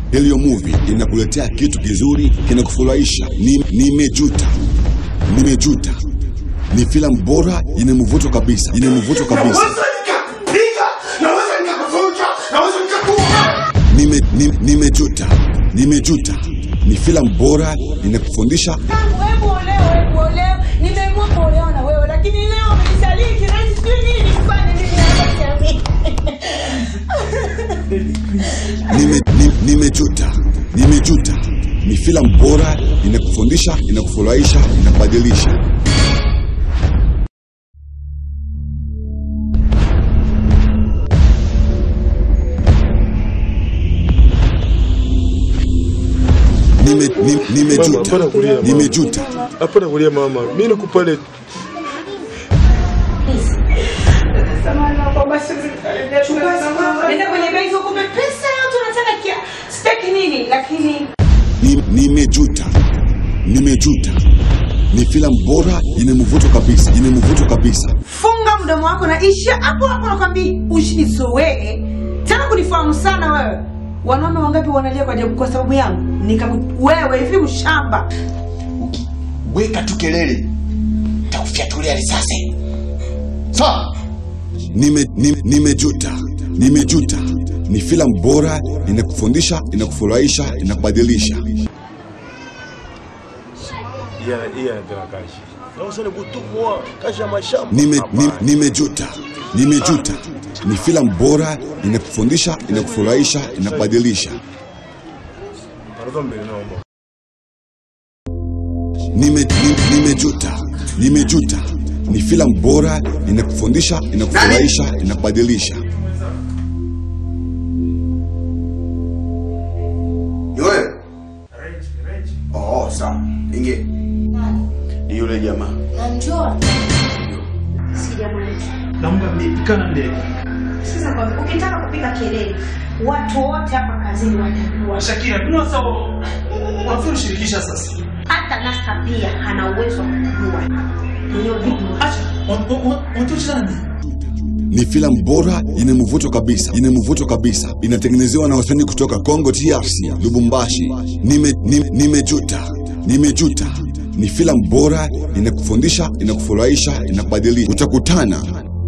Helio Movie inakuletea kitu kizuri kinakufurahisha. Ni- Nimejuta, nimejuta ni filamu bora yenye mvuto kabisa, yenye mvuto kabisa. Nime- ni- Nimejuta, nimejuta ni filamu bora inakufundisha Hebu olewa, hebu olewa. Nimeamua kuolewa na wewe, lakini leo umenisaliti na sijui nini nifanye mimi hapa jamii. nime, ni- nimejuta nimejuta ni filamu bora inakufundisha inakufurahisha inakubadilisha Nime- ni- Mama, nimejuta hapana kulia, mama. nimejuta Hapana kulia mama, mimi nakupa ile Nenda kwenye benki ukupe pesa yote unataka kia staki nini, lakini Ni- nimejuta nimejuta ni filamu bora yenye mvuto kabisa yenye mvuto kabisa funga mdomo wako na isha hapo hapo, nakwambia usinizoee tena kunifahamu sana wewe. Wanaume wangapi wanalia kwa ajabu kwa sababu yangu? Nikaku wewe hivi mshamba. weka tu kelele takufyatulia risasi sawa Nime- ni- nimejuta nimejuta ni filamu bora inakufundisha inakufurahisha inakubadilisha iya iya tena kashi. Na usone kutumwa kashi ya mashamba. Nime- ni- Hapana. nimejuta nimejuta ni filamu bora inakufundisha inakufurahisha inakubadilisha Pardon mbele naomba. Nime- ni- nimejuta nimejuta ni filamu bora inakufundisha inakufurahisha inakubadilisha ni wewe oh sawa ingie ni yule jamaa Namjua. Sijamaliza. naomba mipikana mbele Sasa kwa ukitaka kupiga kelele, watu wote hapa kazini watajua. Shakira, kuna sasa wafuru shirikisha sasa. Hata Nasta pia ana uwezo wa kujua hiyo video. Acha, watuchani. ni filamu bora yenye mvuto kabisa yenye mvuto kabisa inatengenezewa na wasanii kutoka Congo TRC Lubumbashi nime, nime, nimejuta nimejuta ni filamu bora inakufundisha inakufurahisha inakubadilisha utakutana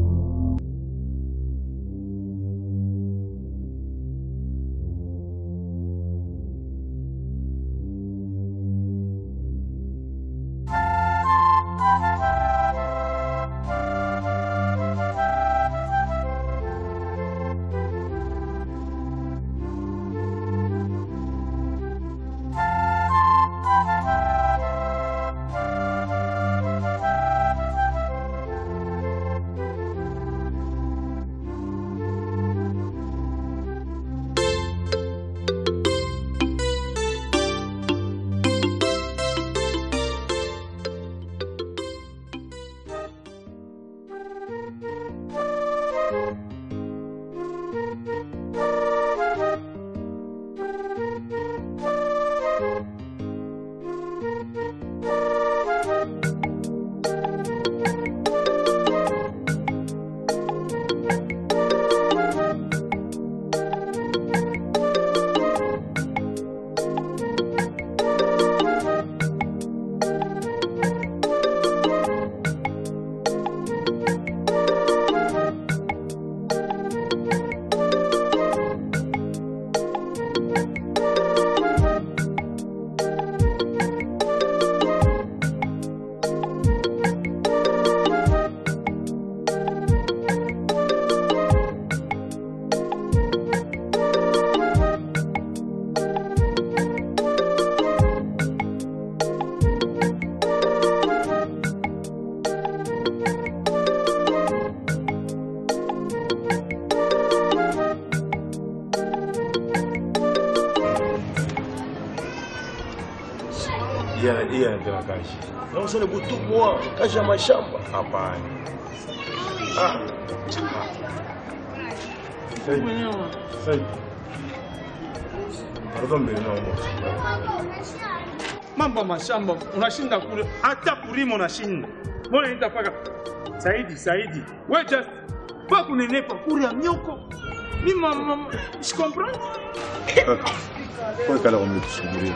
Iya iya tena kashi. Na usone kutumwa kashi ya mashamba. Hapana. Ah. Sasa. Sasa. Pardon mbele naomba. Mambo ya mashamba unashinda kule, hata kulima unashinda. Mbona nenda paka Saidi, Saidi. Wewe just pa kunenepa kule ya myoko. Mimi mama, je comprends? Wewe kala umetusubiria.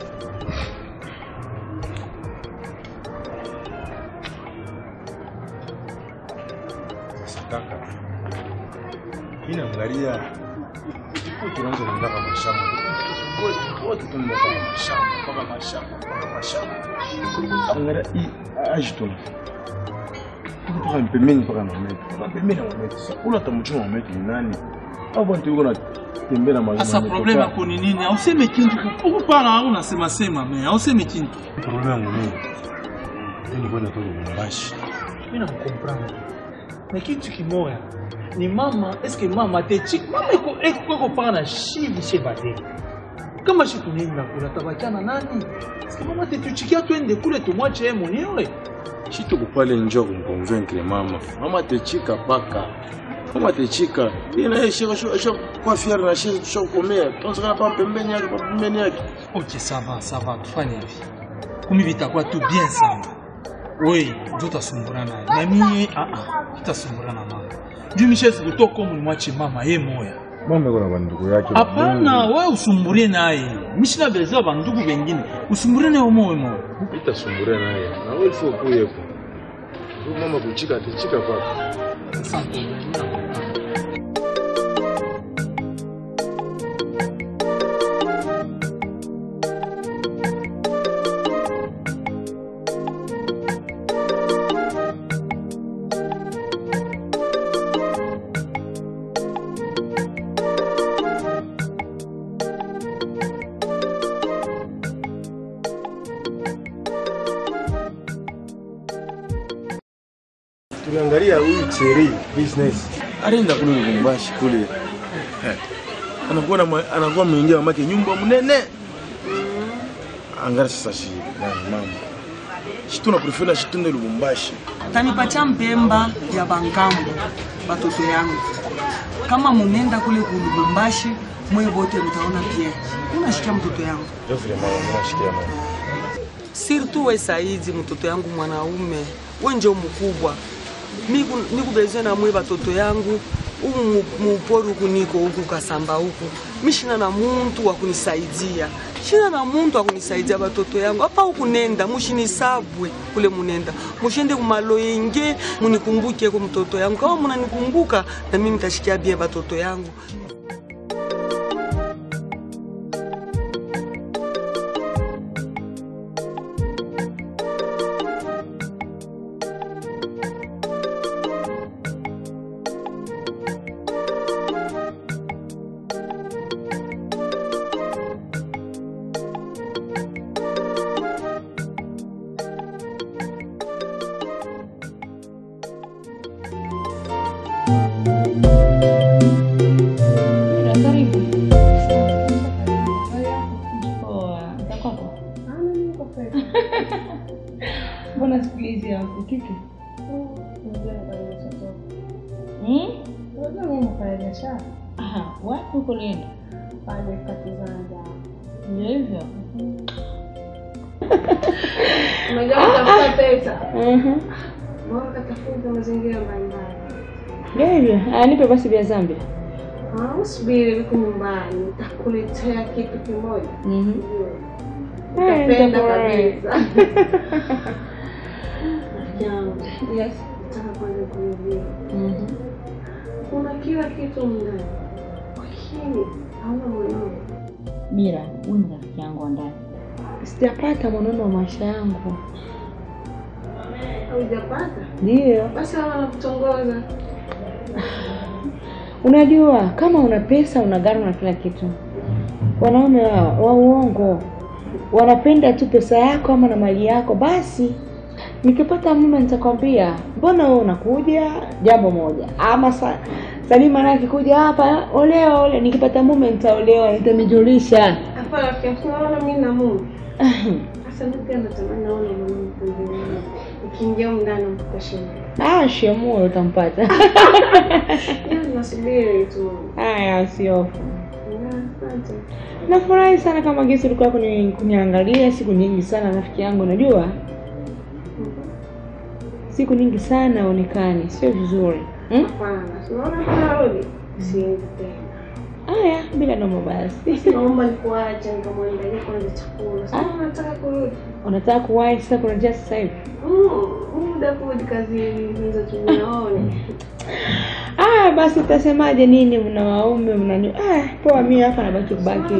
Sasa kaka, mimi naangalia huku tunaanza kuenda kwa mashamba. Wote- Wote tunaenda kwa mashamba, mpaka mashamba, mpaka mashamba. Angalia hii aje tu. Kutoka pembeni mpaka na meti. Mpaka pembeni na meti. Sasa ula tamchuma meti ni nani? Au bwana tuko na tembea na mazima. Sasa problema yako ni nini? Auseme kintu huku pana unasema sema me, auseme kintu. Problema yangu mimi. Mimi kwenda tu Lubumbashi. Mimi nakukomprendre. Na kitu kimoya ni mama, eske mama te chik mama iko iko kwa pana shivi shebade. Kama shi tunaenda kula tabachana nani? Eske mama te tuchikia twende kule tumwache yeye mwenyewe. Shi tuko pale njoo kumconvaincre mama. Mama techika paka. Mama techika. Yeye na yeye shika shika kwa fiara na shika tushakomea. Tunataka pa pembeni yake, pa pembeni yake. Ok, ça va, ça va, tufanye hivi. Kumi vitakuwa tu bien sana. We, ndio utasumbura naye. Na mimi ah ah, tutasumbura na mama. Juu mishezi kutoka huko mlimwache mama yeye moya. Mama yuko na bandugu yake. Hapana, wewe usumburie naye. Mishina beza bandugu wengine. Usumburie naye moyo moyo. Itasumburia naye. Na wewe sio kuyepo. Huyu mama kuchika techika paka. Asante. Tuliangalia huyu Cheri business. Alienda kule Lubumbashi kule. Eh. Anakuwa na ma- anakuwa mwingia mamake nyumba mnene. Angalia sasa shi nani mama. Shi tuna prefer shi tunde Lubumbashi. tanipatia mpemba ya bangambo batoto yangu kama munenda kule ku Lubumbashi mwe bote mtaona pia unashikia mtoto yangu Ndio vile mama anashikia mama. surtout we Saidi mtoto yangu mwanaume we njo mkubwa Miku- nikubeze na mwe batoto yangu umu mu- mupori huku niko huku kasamba huku mishina na muntu wa kunisaidia shina na muntu wa kunisaidia batoto yangu hapa huku nenda mushinisabwe kule munenda mushende kumalo yenge munikumbuke ko mtoto yangu kama munanikumbuka na mimi nitashikia bie batoto yangu Mira, karibu. Poa, za kwako? Mbona siku hizi hapo kipi? Hmm? Aha, wapi uko nenda? Ndio hivyo. Unajua kutafuta pesa. Mhm. Bora katafuta mazingira mbalimbali. Ndio hivyo. Ah, nipe basi vya Zambia. Ah, usubiri niko nyumbani, nitakuletea kitu kimoja. Mhm. Eh, Utapenda nitafurahi. kabisa. Jambo. Yes. Nataka kwanza kuambia. Mhm. Kuna kila kitu ndani. Lakini hauna moyo. Mira, wewe ni rafiki yangu wa ndani. Sijapata mwanaume wa maisha yangu. Haujapata? Ndio. Basi hawa wanakutongoza. Unajua kama una pesa una gari na kila kitu. Wanaume wa, wa uongo wanapenda tu pesa yako ama na mali yako. Basi nikipata mume nitakwambia, mbona wewe unakuja? Jambo moja ama sa, Salima naye akikuja hapa, olewa ole. Nikipata mume nitaolewa, nitamijulisha. Hapa rafiki yangu unaona mimi na mume. Sasa mimi pia natamani naona mwanamke mwingine. Nikiingia huko ndani mpaka shamba. Ah, shemue utampata. Hiyo nasubiri tu. Haya, usiofu. Na, Asante. Nafurahi sana kama gesi ulikuwa kuni, kuniangalia siku nyingi sana rafiki yangu, unajua siku nyingi sana onekani, sio vizuri hmm? Hapana, unaona tunarudi. Siendi tena. Haya, bila noma basi. Naomba nikuache nikamwandalia kwanza chakula. Sasa nataka kurudi. Unataka kuwahi sasa kurejea sasa hivi? Mm, muda kurudi kazini hizo tunaone. Ah, basi utasemaje nini? Mna waume mna ah, poa, mimi hapa nabaki kubaki.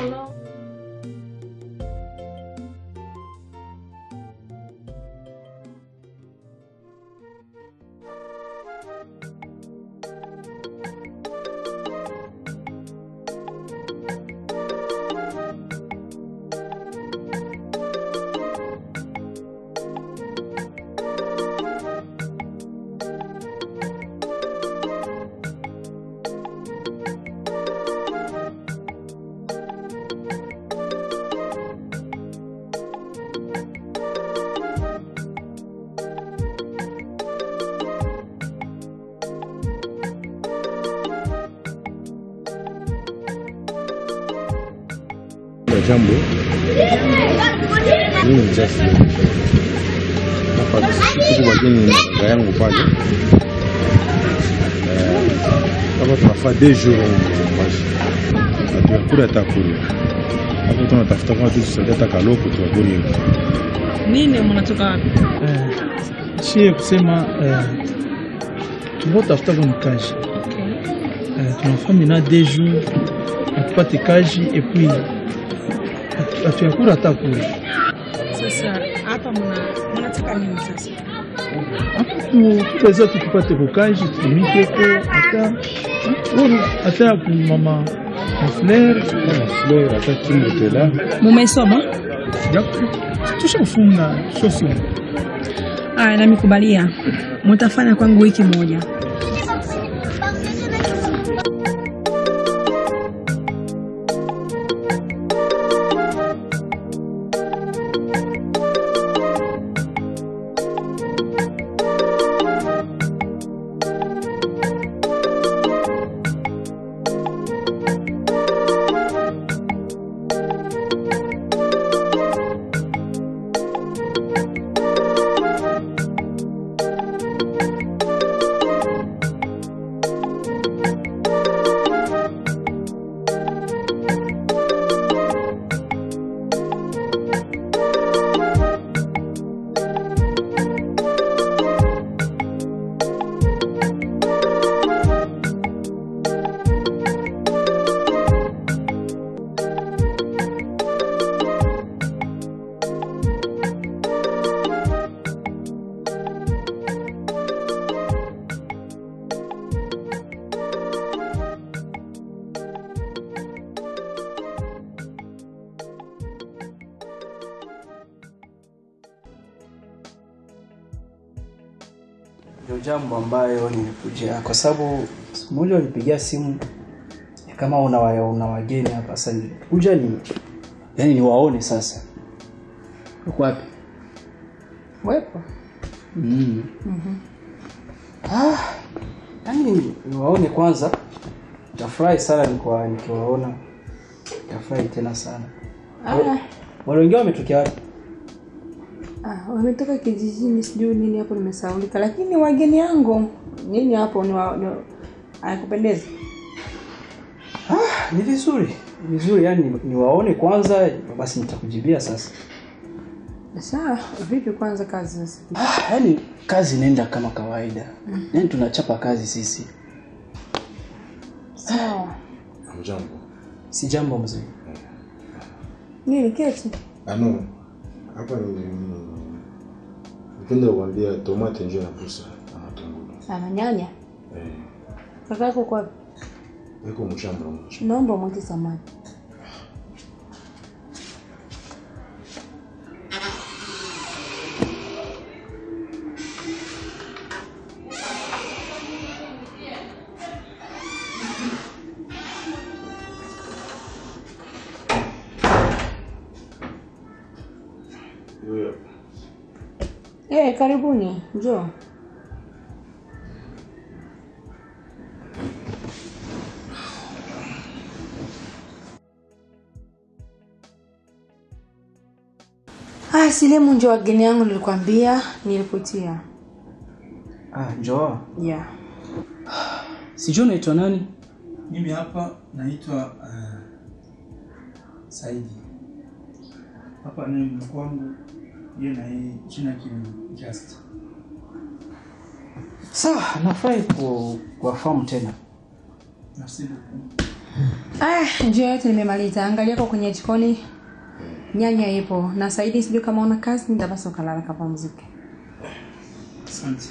Jambo, mimi ni Justin. Hapa tuko wageni na dada yangu pale. Eh, Hapa tunafaa deux jours mbashi. Hatukula hata kula. Hapa tunatafuta kama tusaidia hata kaloko tuwabuni. Nini mnatoka wapi? Eh, shie kusema eh, tunatafuta kuni kaji eh, tunafaa mina deux jours atupate kaji et puis hatu- hatuyakula hata kula Sasa hapa mna mnataka nini sasa? tuweza tukipate kukaji tutumikeko hata uru hata ya kumama mafleur Fleur hata kimutela. Mumesoma? tushafunga shosoma Aya, namikubalia. Mutafanya kwangu wiki moja. ndio jambo ambayo nilikuja kwa sababu siku moja walipigia simu kama una, wa- una wageni hapa sasa nilikuja ni yani niwaone sasa uko wapi Wepo. mm. ah, yani niwaone kwanza tafurahi sana nikiwa- nikiwaona tafurahi tena sana Ah, wale wengine wametokea wapi ah, wametoka kijijini, sijui nini hapo, nimesaulika. Lakini wageni yangu nini hapo ni, wa, ni wa- hayakupendeza. ni vizuri ni vizuri yani niwaone kwanza basi nitakujibia sasa Sawa, vipi kwanza kazi sasa? Ah, yani kazi inaenda kama kawaida Mm. yani tunachapa kazi sisi Sawa. Jambo. si jambo mzuri Nini keti? Ano, hapa ni nipenda kuambia tomate njo napusa na matungulu. Ana nyanya. Eh, Kaka yako kwa wapi? iko mshamba mmoja. Naomba mweke samani. Huyo Eh, karibuni. Njoo. Ah, Silemu ndio wageni yangu nilikwambia, nilipotia. ah njoo Yeah. sijui unaitwa nani Mimi hapa naitwa uh, Saidi. Hapa ni mkwangu, yeye na yeye jina kini Just. Sawa, nafurahi ku- kuwafahamu tena. Merci beaucoup. Ah, njia yote nimemaliza. Angalia kwa kwenye jikoni. Nyanya ipo. Na Saidi sijui kama una kazi nitabasa ukalala kapumzike. Asante.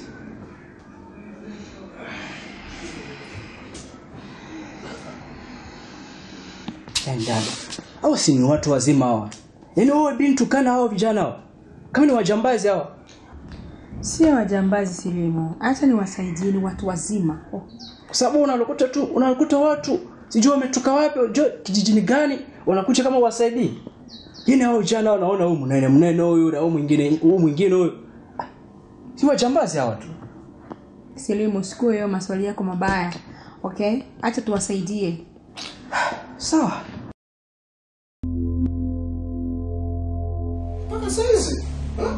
Yaani dada, hao si ni watu wazima hawa. Yaani wewe bintu kana hao vijana hao. Kama ni wajambazi hawa. Sio wajambazi Silimo. Acha niwasaidie ni watu wazima. Oh. Kwa sababu unakuta tu unakuta watu sijui wametoka wapi, jo kijijini gani, wanakuja kama wasaidii. Yaani hao vijana wanaona huyu mnene mnene huyu na huyu mwingine huyu mwingine huyu. Ah, Si wajambazi hawa tu. Silimo, sikue hiyo maswali yako mabaya. Okay? Acha tuwasaidie. Sawa. mpaka saizi ha?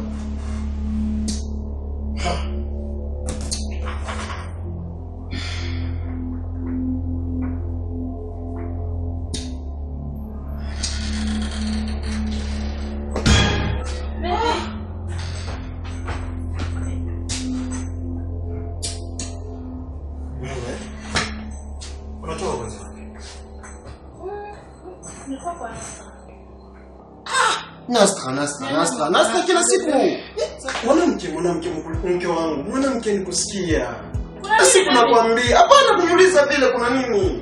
Ha. Wewe, unatoka kwanza wapi? Nasta, nasta, nasta, nasta kila siku. Mwanamke, mwanamke, mke wangu, mwanamke nikusikia. Kila siku nakwambia, hapana kuniuliza vile kuna nini?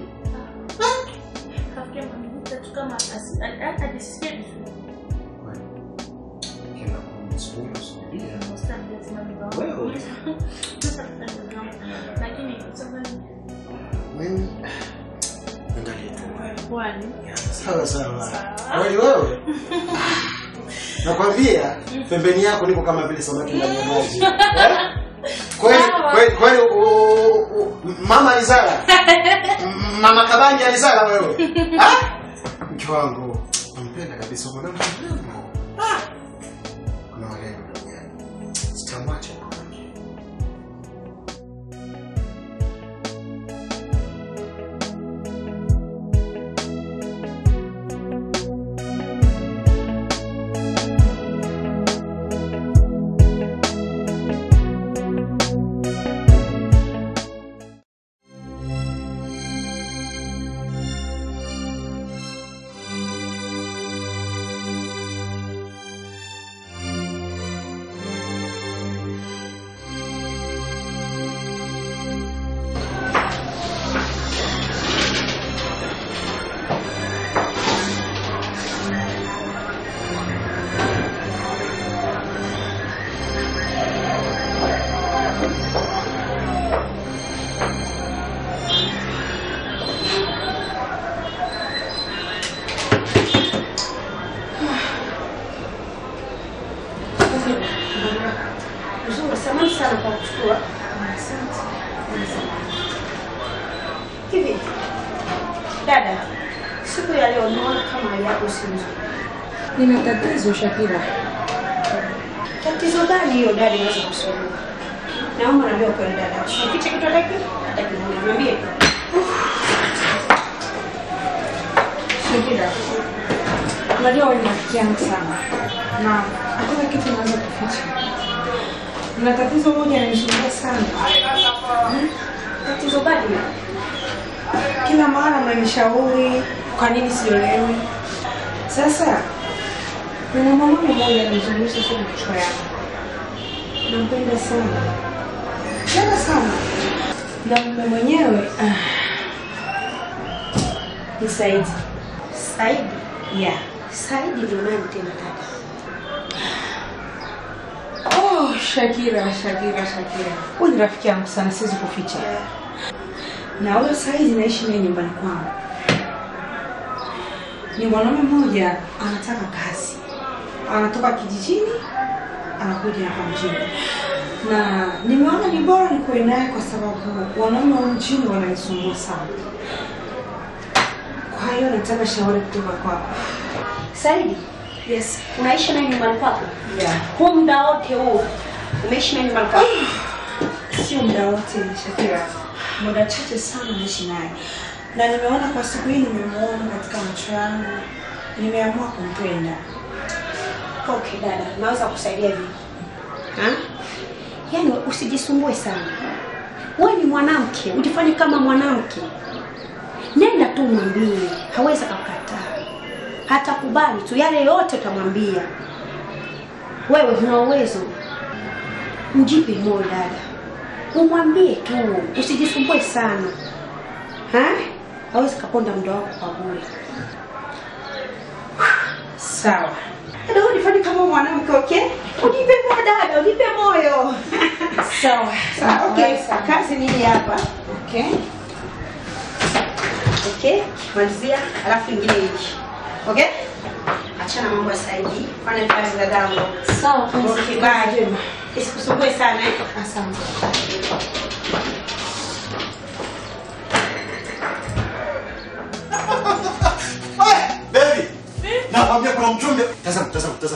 Mimi angalia tu wewe. Sawa sawa. Wewe wewe. Nakwambia pembeni yako niko kama vile samaki ndani ya maji. Eh? Kweli kweli kweli u- u- mama alizala. M- Mama Kabanja alizala wewe. Ah? Mke wangu nampenda kabisa mwanamke mrembo. Ah. Kuna warembo duniani. Sitamwacha mwanamke. Nzuri, samahani sana kwa kuchukua. Hivi dada, siku ya leo naona kama hali yako si nzuri. Nina tatizo Shakira. Tatizo gani hiyo dada inaweza kusuluhu? Naomba naambia kweli dada, usifiche kitu hata hiki hata kimoja, niambie. Shakira. Unajua wewe ni rafiki yangu sana. Na hakuna kitu naweza kuficha. Na tatizo moja linanisumbua sana. Hmm? Tatizo gani? Kila mara mnanishauri kwa nini siolewi. Sasa kuna mwanaume mmoja ananizungusha sana kichwa yangu. Nampenda sana. Tena sana. Na mume mwenyewe ah, ni Saidi. Saidi? Yeah. Saidi ndio nani tena dada? Oh, Shakira, Shakira, Shakira. Huyu ni rafiki yangu sana, siwezi kuficha. Na huyo Saidi naishi naye nyumbani kwangu. Ni mwanaume mmoja anataka kazi, anatoka kijijini anakuja hapa mjini, na nimeona ni bora nikuwe naye kwa sababu wanaume wa mjini wananisumbua sana. Kwa hiyo nataka shauri kutoka kwako. Saidi? Yes. Unaishi naye nyumbani kwako? Yeah. Huu muda wote huu umeishi naye nyumbani kwako? Sio muda wote Shakira, muda chache sana naishi naye, na nimeona kwa siku hii nimemuona katika macho yangu, nimeamua kumpenda. Okay dada, naweza kusaidia vipi? Ha? Yaani usijisumbue sana. Wewe ni mwanamke, ujifanye kama mwanamke. Nenda tu mwambie, hawezi kukataa. Hatakubali tu yale yote utamwambia. Wewe una uwezo. Mjipe moyo dada. Umwambie tu, usijisumbue sana. Ha? Hawezi kaponda muda wako kwa bure. Sawa. Dada, wewe nifanye kama mwanamke, okay? Unipe moyo dada, unipe moyo. Sawa. Sawa, okay. Kazi ni hii hapa. Okay. Okay, malizia alafu ingine hivi. Okay? Achana mambo ya saidi. Fanya kazi za damu. Sawa, kazi. Okay, bye. Isikusumbue sana eh. Asante. Baby. Nakwambia kuna mchumbe. Tazama, tazama, tazama.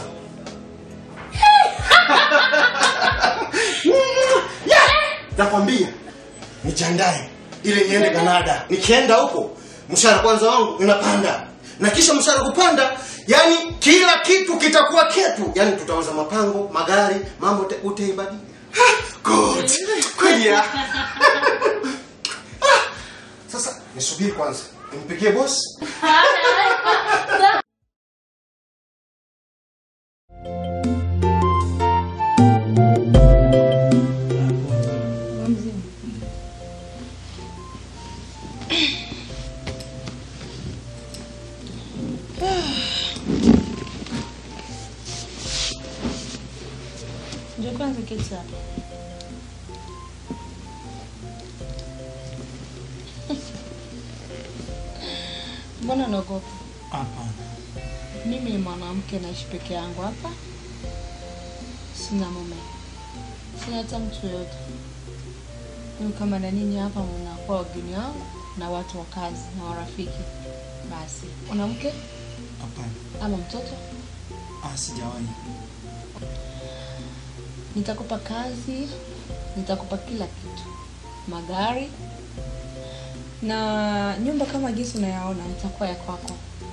Yeah! Nakwambia nijiandae ili niende Kanada. Nikienda huko mshahara kwanza wangu unapanda. Na kisha mshahara kupanda, yani kila kitu kitakuwa ketu. Yani tutauza mapango, magari, mambo te- utaibadili. Ah, Good. Kweli ya. Ah, Sasa nisubiri kwanza. Nimpigie boss. Njoo kwanza keti hapa. Mbona unaogopa? Hapana. Mimi ni mwanamke naishi peke yangu hapa, sina mume, sina hata mtu yoyote. Mimi kama na ninyi hapa mnakuwa wageni wangu na watu wa kazi na warafiki. Basi mwanamke Hapana. ama mtoto, Ah, sijawahi. nitakupa kazi, nitakupa kila kitu, magari na nyumba kama jinsi unayaona itakuwa ya kwako,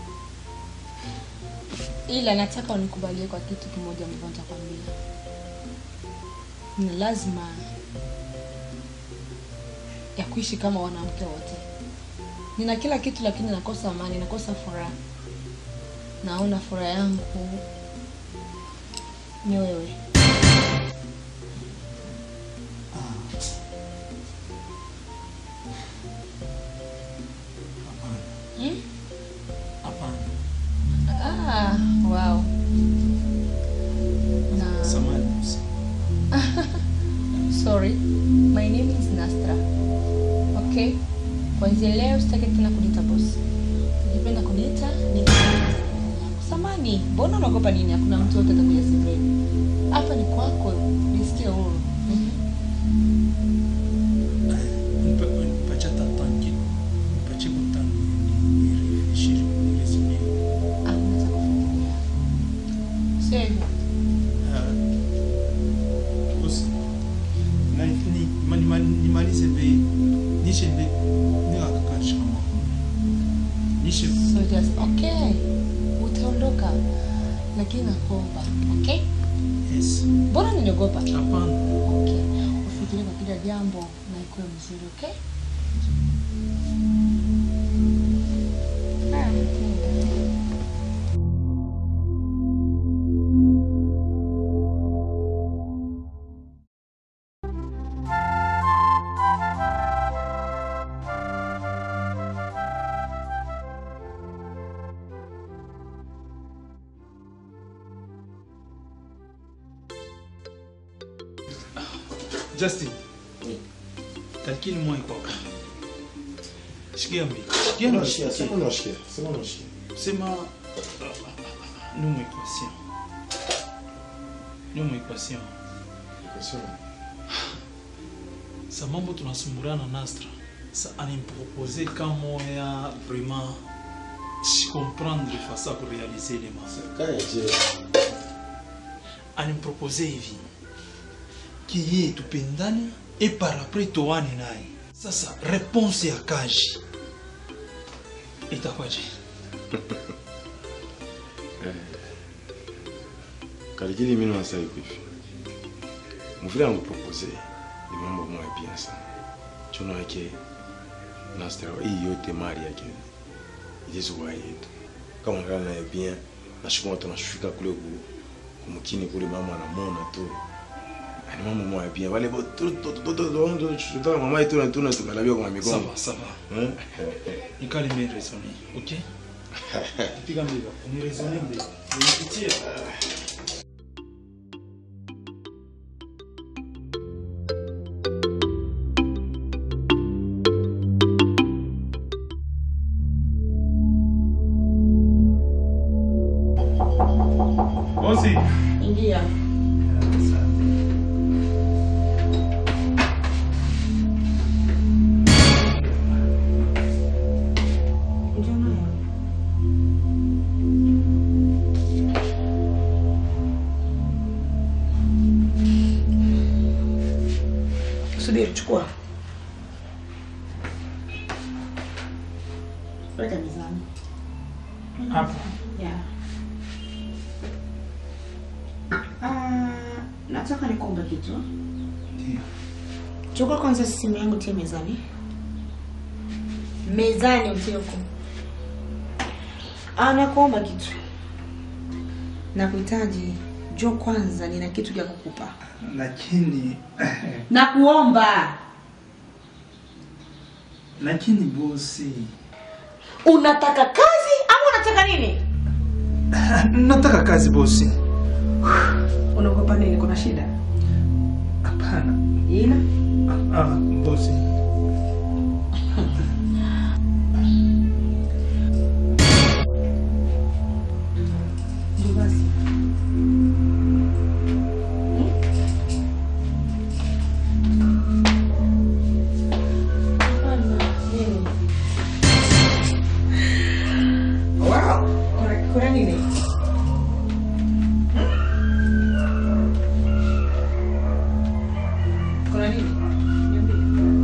ila nataka unikubalie kwa kitu kimoja ambavyo nitakwambia. Ni lazima ya kuishi kama wanawake wote. Nina kila kitu, lakini nakosa amani, nakosa furaha. Naona furaha yangu ni wewe. Hmm? Hapana. Ah, wow. Na Samahani. sorry. My name is Nastra. Okay? Kwanzia leo sitaki tena kuniita boss. Ukipenda kuniita ni Samani, mbona unaogopa nini? Hakuna mtu yote atakuja sebuleni. Hapa ni kwako, nisikie huru. Mhm. Nipatie hata tanki. Nipatie kwa tanki. Nirefishiri, niresume. Hamna cha kufikiria. Sio hivyo. Bosi. Na ni mani mani nimalize bei. Nishe bei. Nikakakasha kama. Nishe So just okay. Utaondoka. Lakini nakuomba, okay? Yes. Mbona niniogopa? Hapana. Okay. Ufikirie kwa kila jambo na ikuwe mzuri, okay? Justin. Calcule moi kwako. Shikia mimi. Shikia mimi. Unashikia, sema unashikia, sema unashikia. Sema nous équation. Nous équation. Sa mambo tunasumburana Nastra. Sa animpropose kama ya vraiment je comprendre face à pour réaliser les masses. Animpropose hivi. Kiye tupendane et par après toane naye. Sasa réponse ya kaji Itakuwaje? kalikili mino nasali hivi muvile angupropose ni mambo moya bien sana chono yake nastara hii yote mali yake ilizokuwa yetu kama ngala naye bien nashukuma tunashufika kule ku kumukini kule mama anamona tu ani mambo moya bien wale bo tu tu tu tu tu tu mama yetu na tuna tukalabia kwa migongo Ça va, ça va. Hein? Nikali mimi raisonner, ok? Piga mbele. Ni raisonner mbele. Nipitie. Bosi. Ingia. Subiri, chukua. Weka mezani. Hapo. Yeah. Ah, nataka nikuombe kitu. Chukua kwanza simu yangu tie mezani. Mezani utie huko. Ah, nakuomba kitu. Nakuhitaji. Jo kwanza nina kitu cha kukupa. Lakini Nakuomba. lakini bosi, Unataka kazi ama unataka nini? nataka kazi bosi. Unaogopa nini? Kuna shida? Hapana. Ina? Ah, bosi. Ndio basi. Wow. Kuna, kuna nini? Kuna nini? Niambie.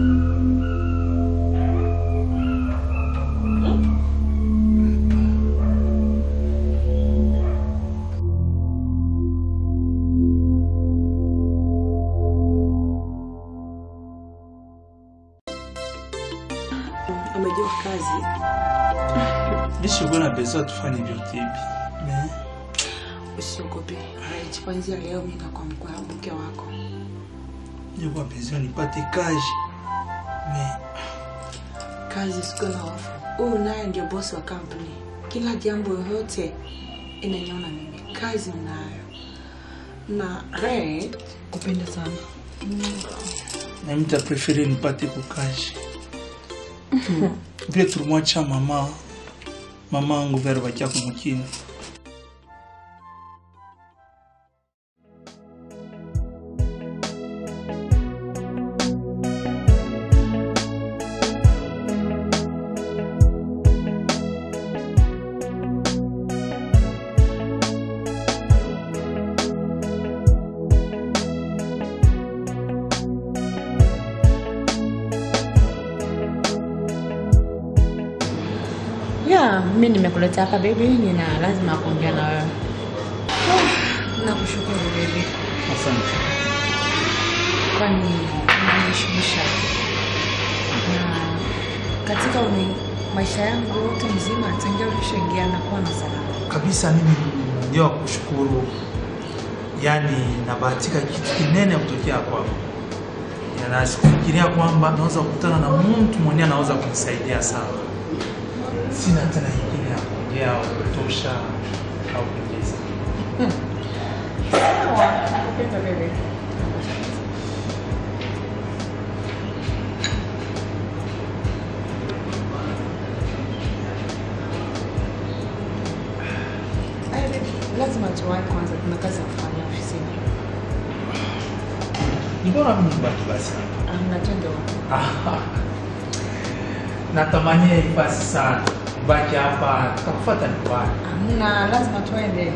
Amejua kazi. Lishe na besoin tufanye vyote hivi. Mais Usiogope. Right, Kuanzia leo mimi nakuwa mkwe mke wako. ilikuwa besoin nipate kazi. Mais Kazi siku na hofu. Huyu naye ndio bosi wa kampuni. Kila jambo yoyote inaniona mimi. Kazi ninayo. Na Red kupenda sana. na mimi nitaprefere nipate kukazi. Vile tulimwacha mama mama angu vero bakia kumukini. Yeah, mimi nimekuleta hapa baby, nina lazima kuongea na wewe. Nakushukuru baby. Asante. Kwani unaniheshimisha. Na katika uni, maisha yangu yote mzima tangia ulishaingia na kuwa na salama. Kabisa mimi ndio kushukuru. Yaani nabahatika kitu kinene kutokea kwako. Na sikufikiria kwamba naweza kukutana na mtu mwenye anaweza kunisaidia sana. Sina tena ingine ya kuongea au kutosha au kuongeza. Sawa, nakupenda baby. Ay, baby, lazima tuwahi kwanza, kuna kazi ya kufanya ofisini. Ni bora mimi nibaki basi. Amna twende Ah, Natamania ifasi sana. Baki hapa tutakufuata nyumbani. Amna, lazima tuende.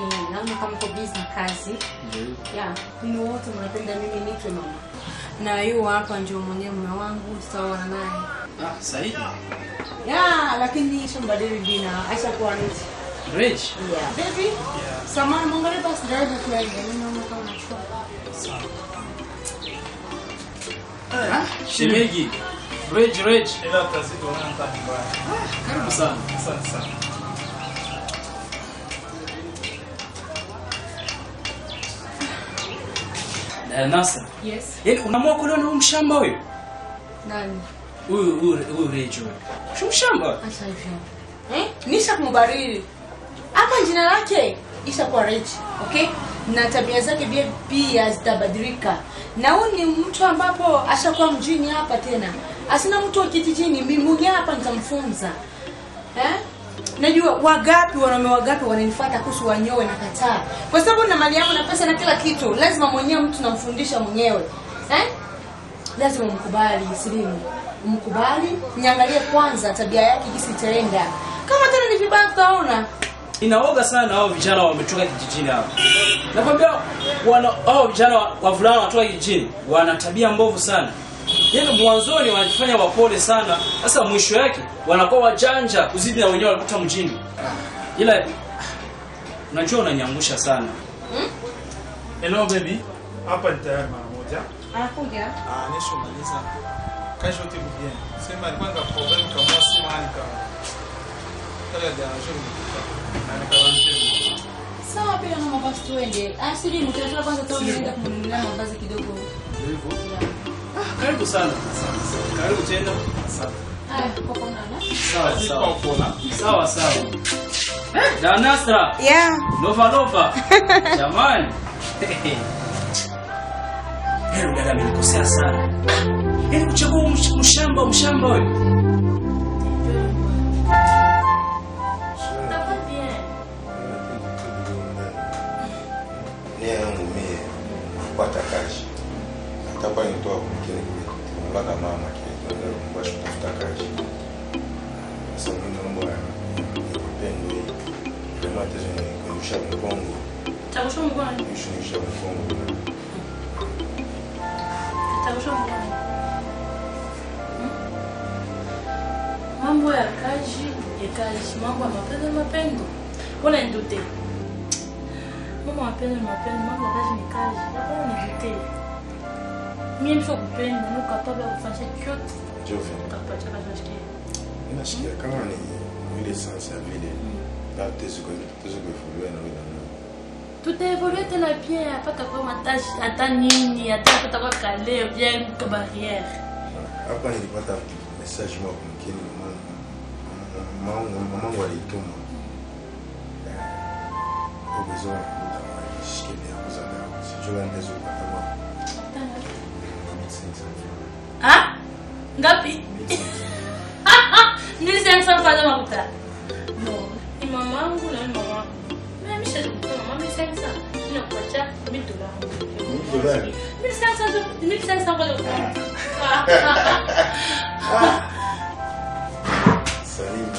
lakini naona kama uko busy na kazi. Yeah, ni wote mnapenda mimi nitwe mama. Na yu hapa ndio mwenyewe mume wangu, sitaoana naye. Ah, Saidi. Yeah, lakini shambadili jina. Aisha kuwa niti. Reg. Yeah. Baby. Samahani, mwangalie basi driver kweli. Mimi naona kama nachukua. Ah, Shemegi. Reg, Reg. Ila tazidi unaona mtaa mbaya. Karibu sana. Asante sana. Eh, Nasa. Yes. Yaani unaamua kulewa na huyu mshamba huyu? Nani? Huyu huyu huyu Reg huyu. Si mshamba. Acha hivyo. Eh? Nisha kumbariri. Hapa jina lake isha kuwa Rich, okay? Na tabia zake pia pia zitabadilika. Na huyu ni mtu ambapo ashakuwa mjini hapa tena. Asina mtu wa kijijini, mimi mwenyewe hapa nitamfunza. Eh? Najua wagapi wanaume wagapi wananifuata kuhusu wanyoe na kataa. Kwa sababu na mali yangu na pesa na kila kitu, lazima mwenyewe mtu namfundisha mwenyewe. Eh? lazima umkubali Silimu, umkubali, niangalie kwanza tabia yake jinsi itaenda. Kama tena ni vibaya, tutaona. Inaoga sana hao vijana wametoka kijijini hapa. Nakwambia wana hao vijana wa- wavulana wanatoka kijijini wana tabia mbovu sana. Yaani mwanzoni wanajifanya wapole sana, sasa mwisho yake wanakuwa wajanja kuzidi na wenyewe walikuta mjini. Ila ah, unajua unanyangusha sana. Hello baby. Hapa ni tayari mara moja. Anakuja. Ah, nisho maliza. Kesho timu bien. Sema alikuwa na problem kama simu hanika. Kale ya shule. Na nikawaambia. Sawa, pia na mavazi tuende. Ah, Silimu, tunataka kwanza tu nienda kumnunulia mavazi kidogo. Karibu sana. Karibu tena. Haya, kwa kuonana. Sawa sawa. Sawa sawa. Da Nasra. Yeah. Lova lova. Jamani. Leo dada amenikosea sana. Yaani kuchagua msh- mshamba mshamba wewe. nia yangu mie kupata kazi hatakuwa nitoa mpaka mama kimbasha kutafuta kazi sasa mimi mambo ya upendo hii kama tezi kunyusha mkongo Takusha mkono. kunyusha mkongo Takusha mkono. Mambo ya kazi ya kazi, mambo ya mapenzi ni mapendo. Wala ndute. Mambo ya mapenzi ni mapendo, mambo ya kazi ni kazi. Hapana nidute. Mimi nisho kupenda, niko capable ya kufanya chochote. Jovi Utapata kazi nasikia. inasikia kama ni ile sansa vile na tezi tezi kuevoluer na wewe na tutaevolue tena bien apata kwa matashi hata nini hata kutakuwa kale bien ka barrière hapa nilipata message moja kumkini mamangu mamangu alituma uwezo shikilia kuzana sijua ndezo kupata kwa ah ngapi nilisi mfanya makuta no ni mamangu na ni mamangu mimi mshaje kutoa mama mimi sasa ninakuacha 1000 dollars 1000 mimi sasa 1500 kwa leo Salim.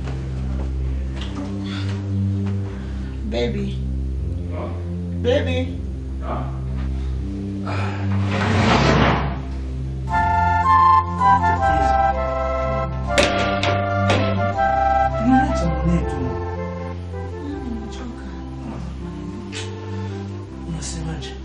Baby. Baby. Unaacha mwenetu. Unasemaje?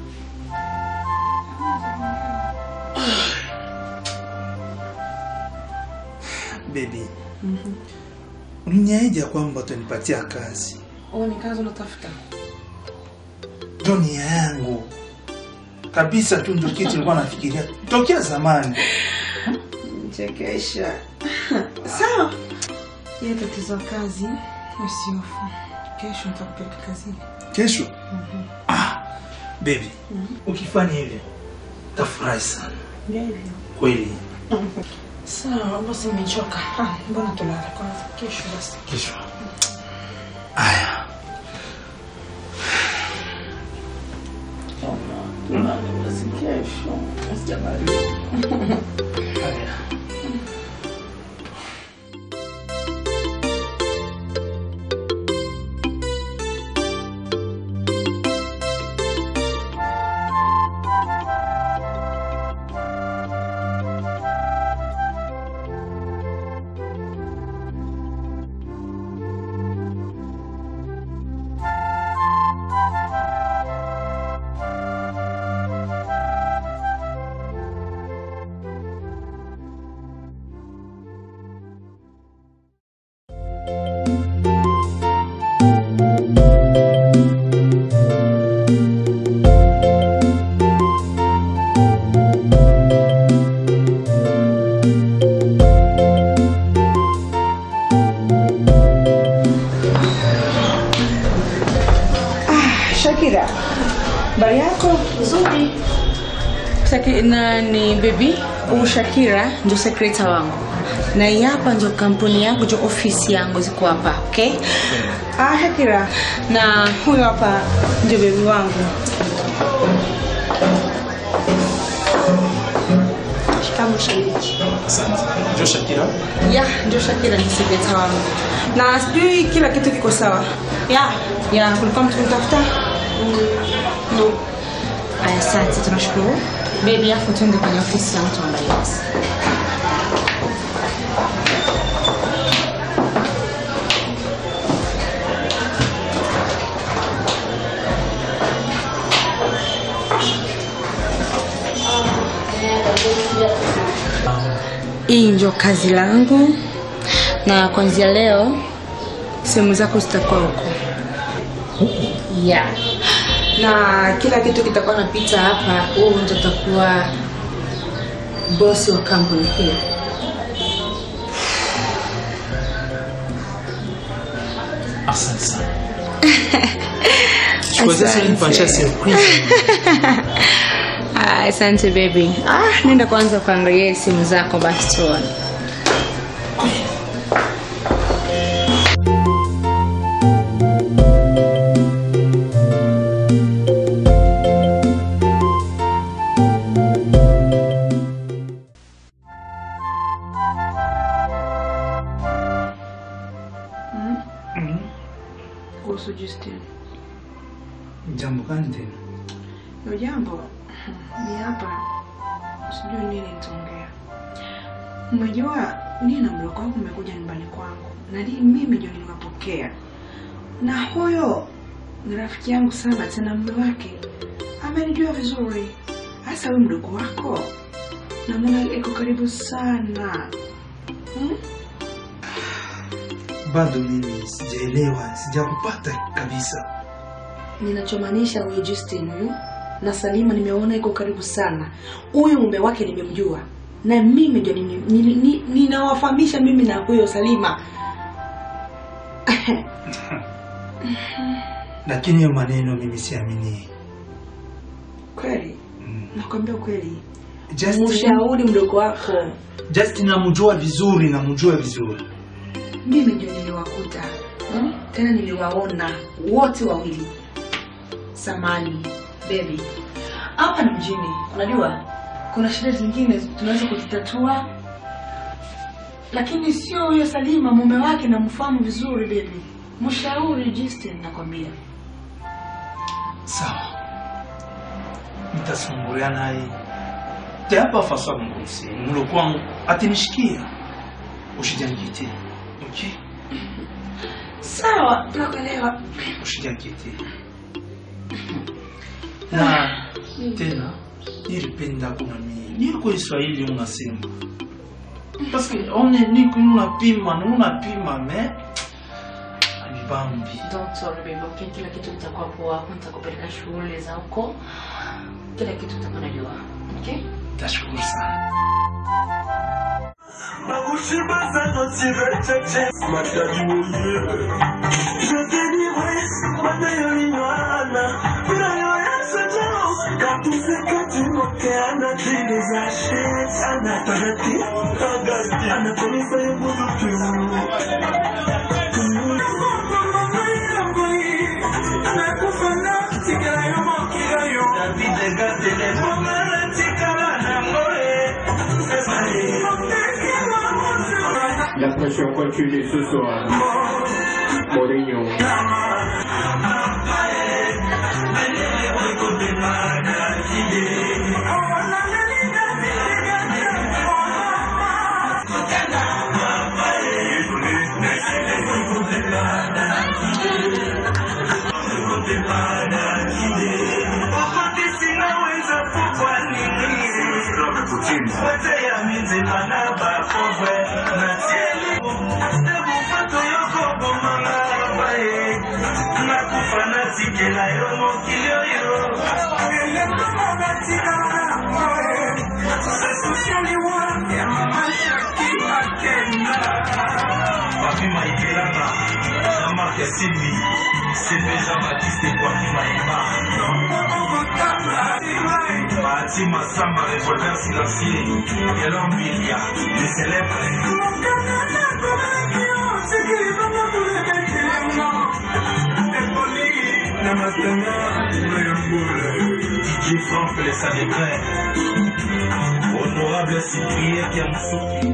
Baby, uliniahidi ya kwamba utanipatia kazi. Oh, ni kazi unatafuta? Ndio nia yangu kabisa tu, ndio kitu nilikuwa nafikiria tokea zamani. Chekesha. Sawa. Ile tatizo la kazi usiofu. Kesho nitakupeleka kazini. Kesho baby, ukifanya hivyo tafurahi sana Ndio hivyo. kweli. Sawa, basi nimechoka. Ah, mbona tulala kwanza? Kesho basi. Kesho aya, Basi kesho. Sijamaliza. Shakira, habari yako? Nzuri. Shaki, na ni baby huyu Shakira ndio sekreta wangu na hii hapa ndio kampuni yangu ndio ofisi yangu ziko hapa okay? Ah, Shakira na huyu hapa ndio baby wangu Shikamoo shemeji. asante. Ndio Shakira. ya ndio Shakira ni sekreta wangu na sijui kila kitu kiko sawa ya ya kulikuwa mtu kunitafuta No. aya asante tunashukuru baby afu tuende kwenye ofisi yangu tuangalie basi hii ndio kazi langu na kuanzia leo sehemu zako zitakuwa huko yeah. na kila kitu kitakuwa napita hapa huu ndio utakuwa bosi wa kampuni hii Asante sana. Chukua sasa Asante. nifanyisha surprise. Ah, asante baby ah, nenda kwanza kuangalia simu zako basi tuone kuhusu Justin Jambo gani tena? Hilo jambo ni hapa, sijui nini nitaongea. Umejua nini na mdogo wangu umekuja nyumbani kwangu na ni mimi ndio niliwapokea, na huyo ni rafiki yangu sana, tena mume wake amenijua vizuri. Hasa huyu mdogo wako namwona iko karibu sana hmm? Bado mimi sijaelewa, sijakupata kabisa. Ninachomaanisha huyu Justin huyu na Salima nimeona iko karibu sana. Huyu mume wake nimemjua na mimi ndio nini- nini- ni- ninawafahamisha mimi na huyo Salima. Lakini hiyo maneno mimi siamini. Kweli nakwambia kweli, Justin, mshauri mdogo wako, Justin namjua vizuri, namjua vizuri. mimi ndio niliwakuta hmm? tena niliwaona wote wawili. Samani baby, hapa ni mjini, unajua kuna shida zingine tunaweza kuzitatua, lakini sio huyo Salima, mume wake namfahamu vizuri baby. Mshauri Justin, nakwambia. Sawa, nitasumbulia naye te hapa faso mgusi mulo kwangu atanishikia ushijangiete okay Sawa, nakuelewa. ushijangiete na tena nilipenda kuna mimi niko Israeli unasema parce que on est ni unapima na unapima mais abibambi Don't worry baby, okay? Kila kitu kitakuwa poa, nitakupeleka shule za huko. Kila kitu utakuwa najua. Okay? tashukuru sana La pression continue ce soir. Mourinho. Papima Ipelana, Jean-Marc Simbi, CP Jean-Baptiste Papima Ima. Bahati Massamba, reporter silencieux, Yelon Bilia, les célèbres. DJ Franck, les Salébrins. Honorable Cyprien Kiamsouki.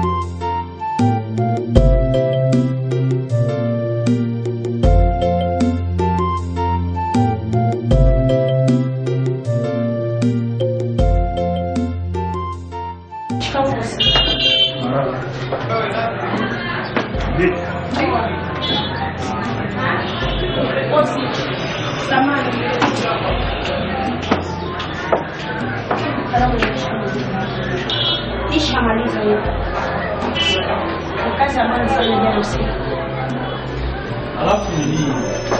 Nishamaliza hiyo. Ni kazi ambayo nilifanya jana usiku. alafu nini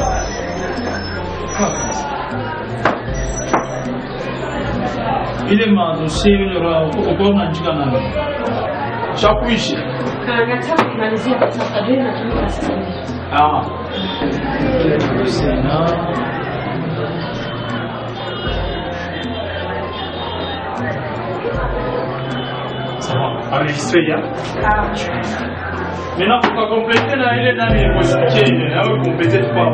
ile madosie ile uko unaandika nani shakuishi Na nataka kumalizia katika kadri natumika sasa hivi. ah ile dosie na sawa enregistré ya Ah, Maintenant, pour compléter là, il est dans les possibilités, il est compléter pas.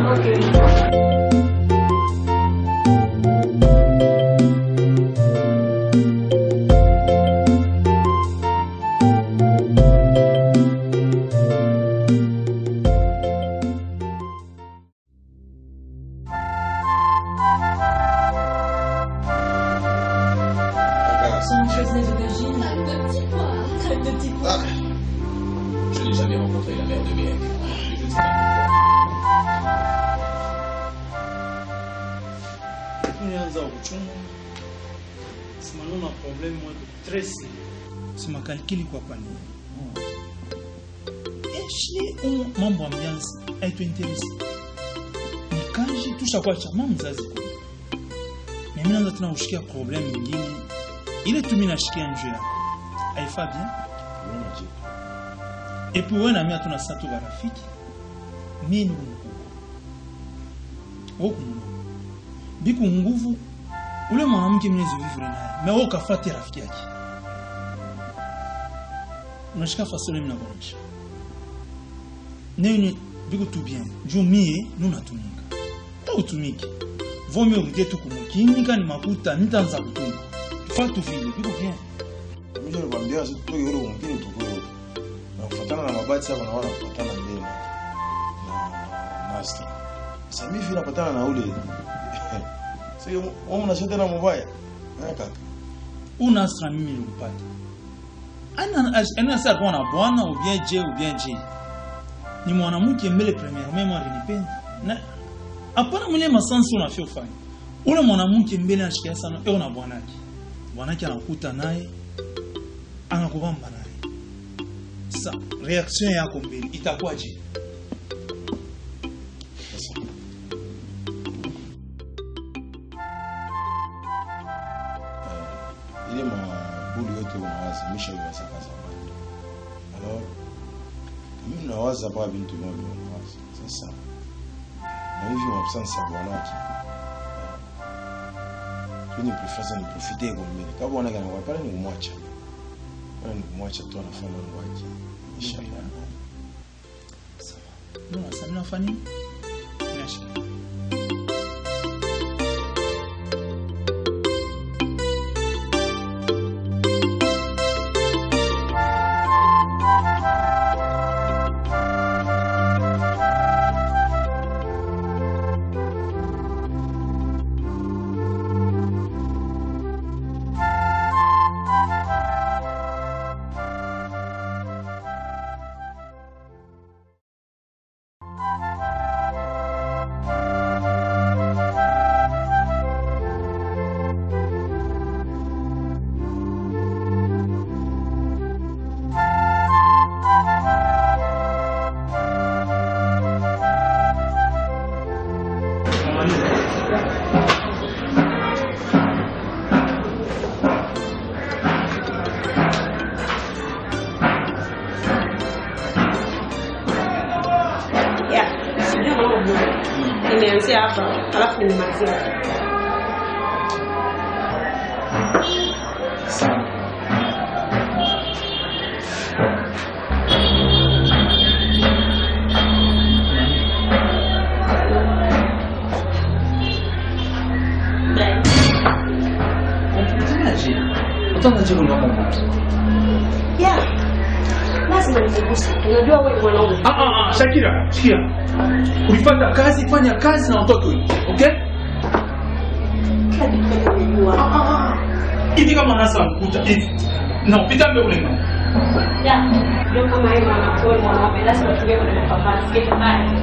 Je n'ai jamais rencontré la mère de mes rêves. Et je ne sais pas Kunianza uchungu simanona problem moja stress simakalikili kwa pani eshi umu mambo ambiansi aituinteresi nikaji tushakuwa chama mzazi kule mimi naanza tena kushikia problem nyingine ile tu mimi nashikia njoo yako haifaa bien et puis wewe na mimi hatuna sasa tu barafiki mimi ni mkubwa wewe kumno biku nguvu ule mwanamke mnaweza vivre naye mais wewe ukafuate rafiki yake unashika fasole mnabonisha nini biku tu bien juu mie nunatumika ta utumike vomi urudie tu kumukinika ni makuta nitanza kutumika fa tu vile biku bien Mimi nilikwambia sisi tutoke yule mwingine tukue wote. Na kufuatana na mabati hapa naona kufuatana mbele. Na master. Sasa mimi vile napatana na ule Sio wewe unasema tena mubaya. Eh kaka. una asra mimi nilimpata ana ana sasa kuwa na bwana ou bien je ou bien je ni mwanamke mbele premièrement alinipenda na hapana mwenye masansi unafia ufanye ule mwanamke mbele anashikia sana eo na bwanake bwanake anakuta naye anakubamba naye sasa reaction yako mbele itakuwaje ile mabuli yote unawaza misha iwasaka zamani alors mimi nawaza pa bintu moja unawaza sasa na hivyo mabsansi ya bwanake ni preference ni profite kwa mimi kama bwanake anakuwa pale ni kumwacha pale ni kumwacha tu anafanya mambo yake inshallah mbona sasa mnafanya nini Mnaishi. Yeah, sijui mambo mengi. Nimeanzia hapa alafu nimemalizia hapa. Yeah, lazima nikuguse. Unajua wewe ni mwanaume. Ah, ah, ah, Shakira, sikia. Ulipata kazi, fanya kazi na utoke wewe. Okay? Kila kitu unajua. Hivi kama nasa mkuta hivi. Na upita mbele ule mama. Yeah, ndio kama yeye mwanaume mwanaume lazima tuwe na mapambano. Get back.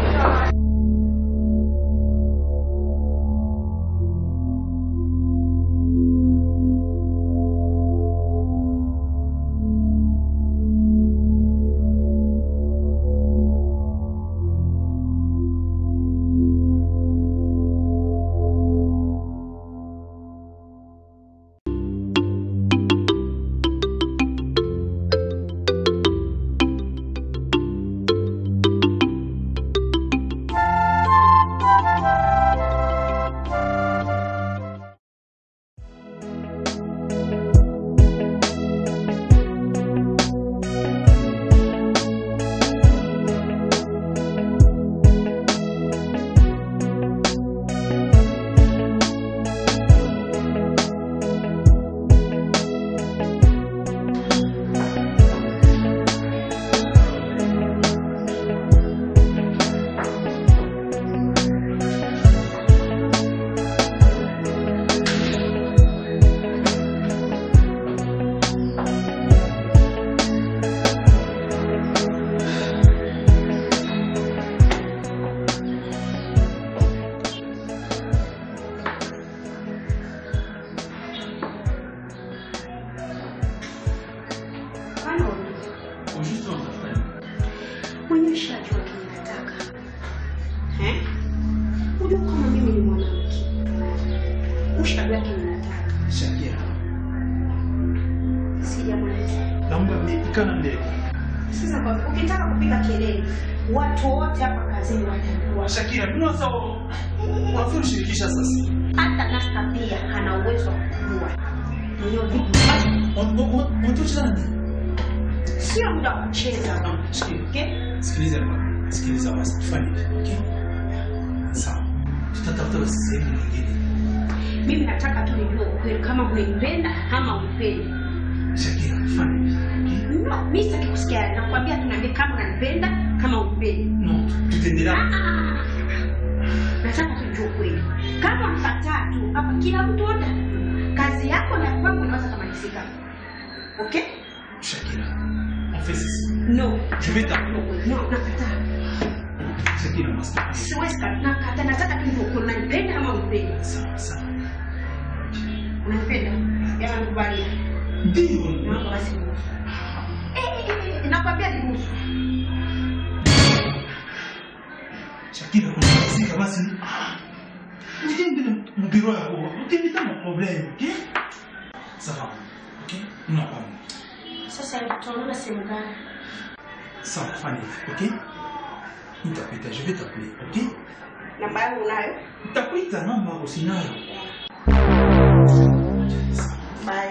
Mwenye ushajua kinataka. Eh? Unajua kama mimi ni mwanamke. Ushajua kinataka. Shakira. Sijamaliza. Naomba mipikana mbele. Sasa kwa ukitaka kupiga kelele, watu wote hapa kazini watajua. Shakira, mbona sasa unafanya ushirikisha sasa? Hata Nasta pia ana uwezo wa kujua. Mwenyewe vipi? Unatoka nani? Sio muda wa kucheza. Okay? Sikiliza bwana. Sikiliza basi tufanye hivi, okay? Sawa. Tutatafuta basi sehemu nyingine. Mimi nataka tu nijue ukweli kama unanipenda ama unipendi. Shakira, tufanye hivi. No, mimi sitaki kusikia. Nakwambia tu niambie kama unanipenda kama unipendi. No, tutaendelea. Nataka tujue kweli. Kama mkataa tu hapa kila mtu wote kazi yako na kwangu inaweza kumalizika. Okay? Shakira, on fait ceci. No. Je vais t'appeler. No, nakataa. Shakira, master. Siwezi ka- nakataa. Nataka tu ndio unanipenda ama unipendi. Sawa sawa. Unanipenda? Yana nikubalia. Ndio. Naomba basi ruhusu. Eh, eh, eh, nakwambia niruhusu. Shakira, unamalizika basi. Ukienda mbiro yako, ukienda na problem, okay? Sawa. Okay? Unapanga. Sasa hivi tunaona sehemu gani? Sawa, fanya hivi, okay? Nitakuita, je vais t'appeler, okay? Namba yangu unayo? Nitakuita namba yako sinayo. Bye.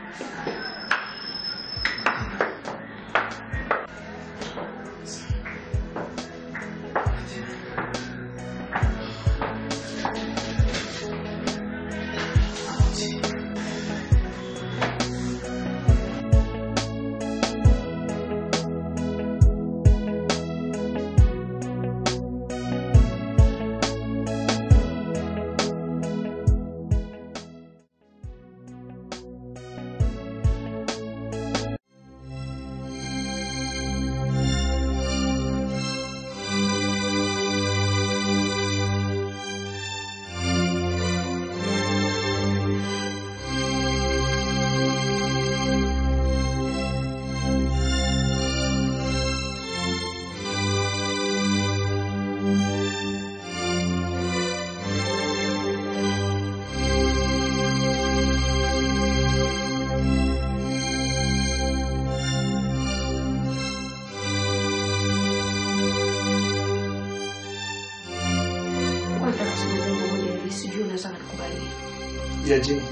Kwanza kusema jambo moja hivi, sijui unaweza kunikubalia. Yaje.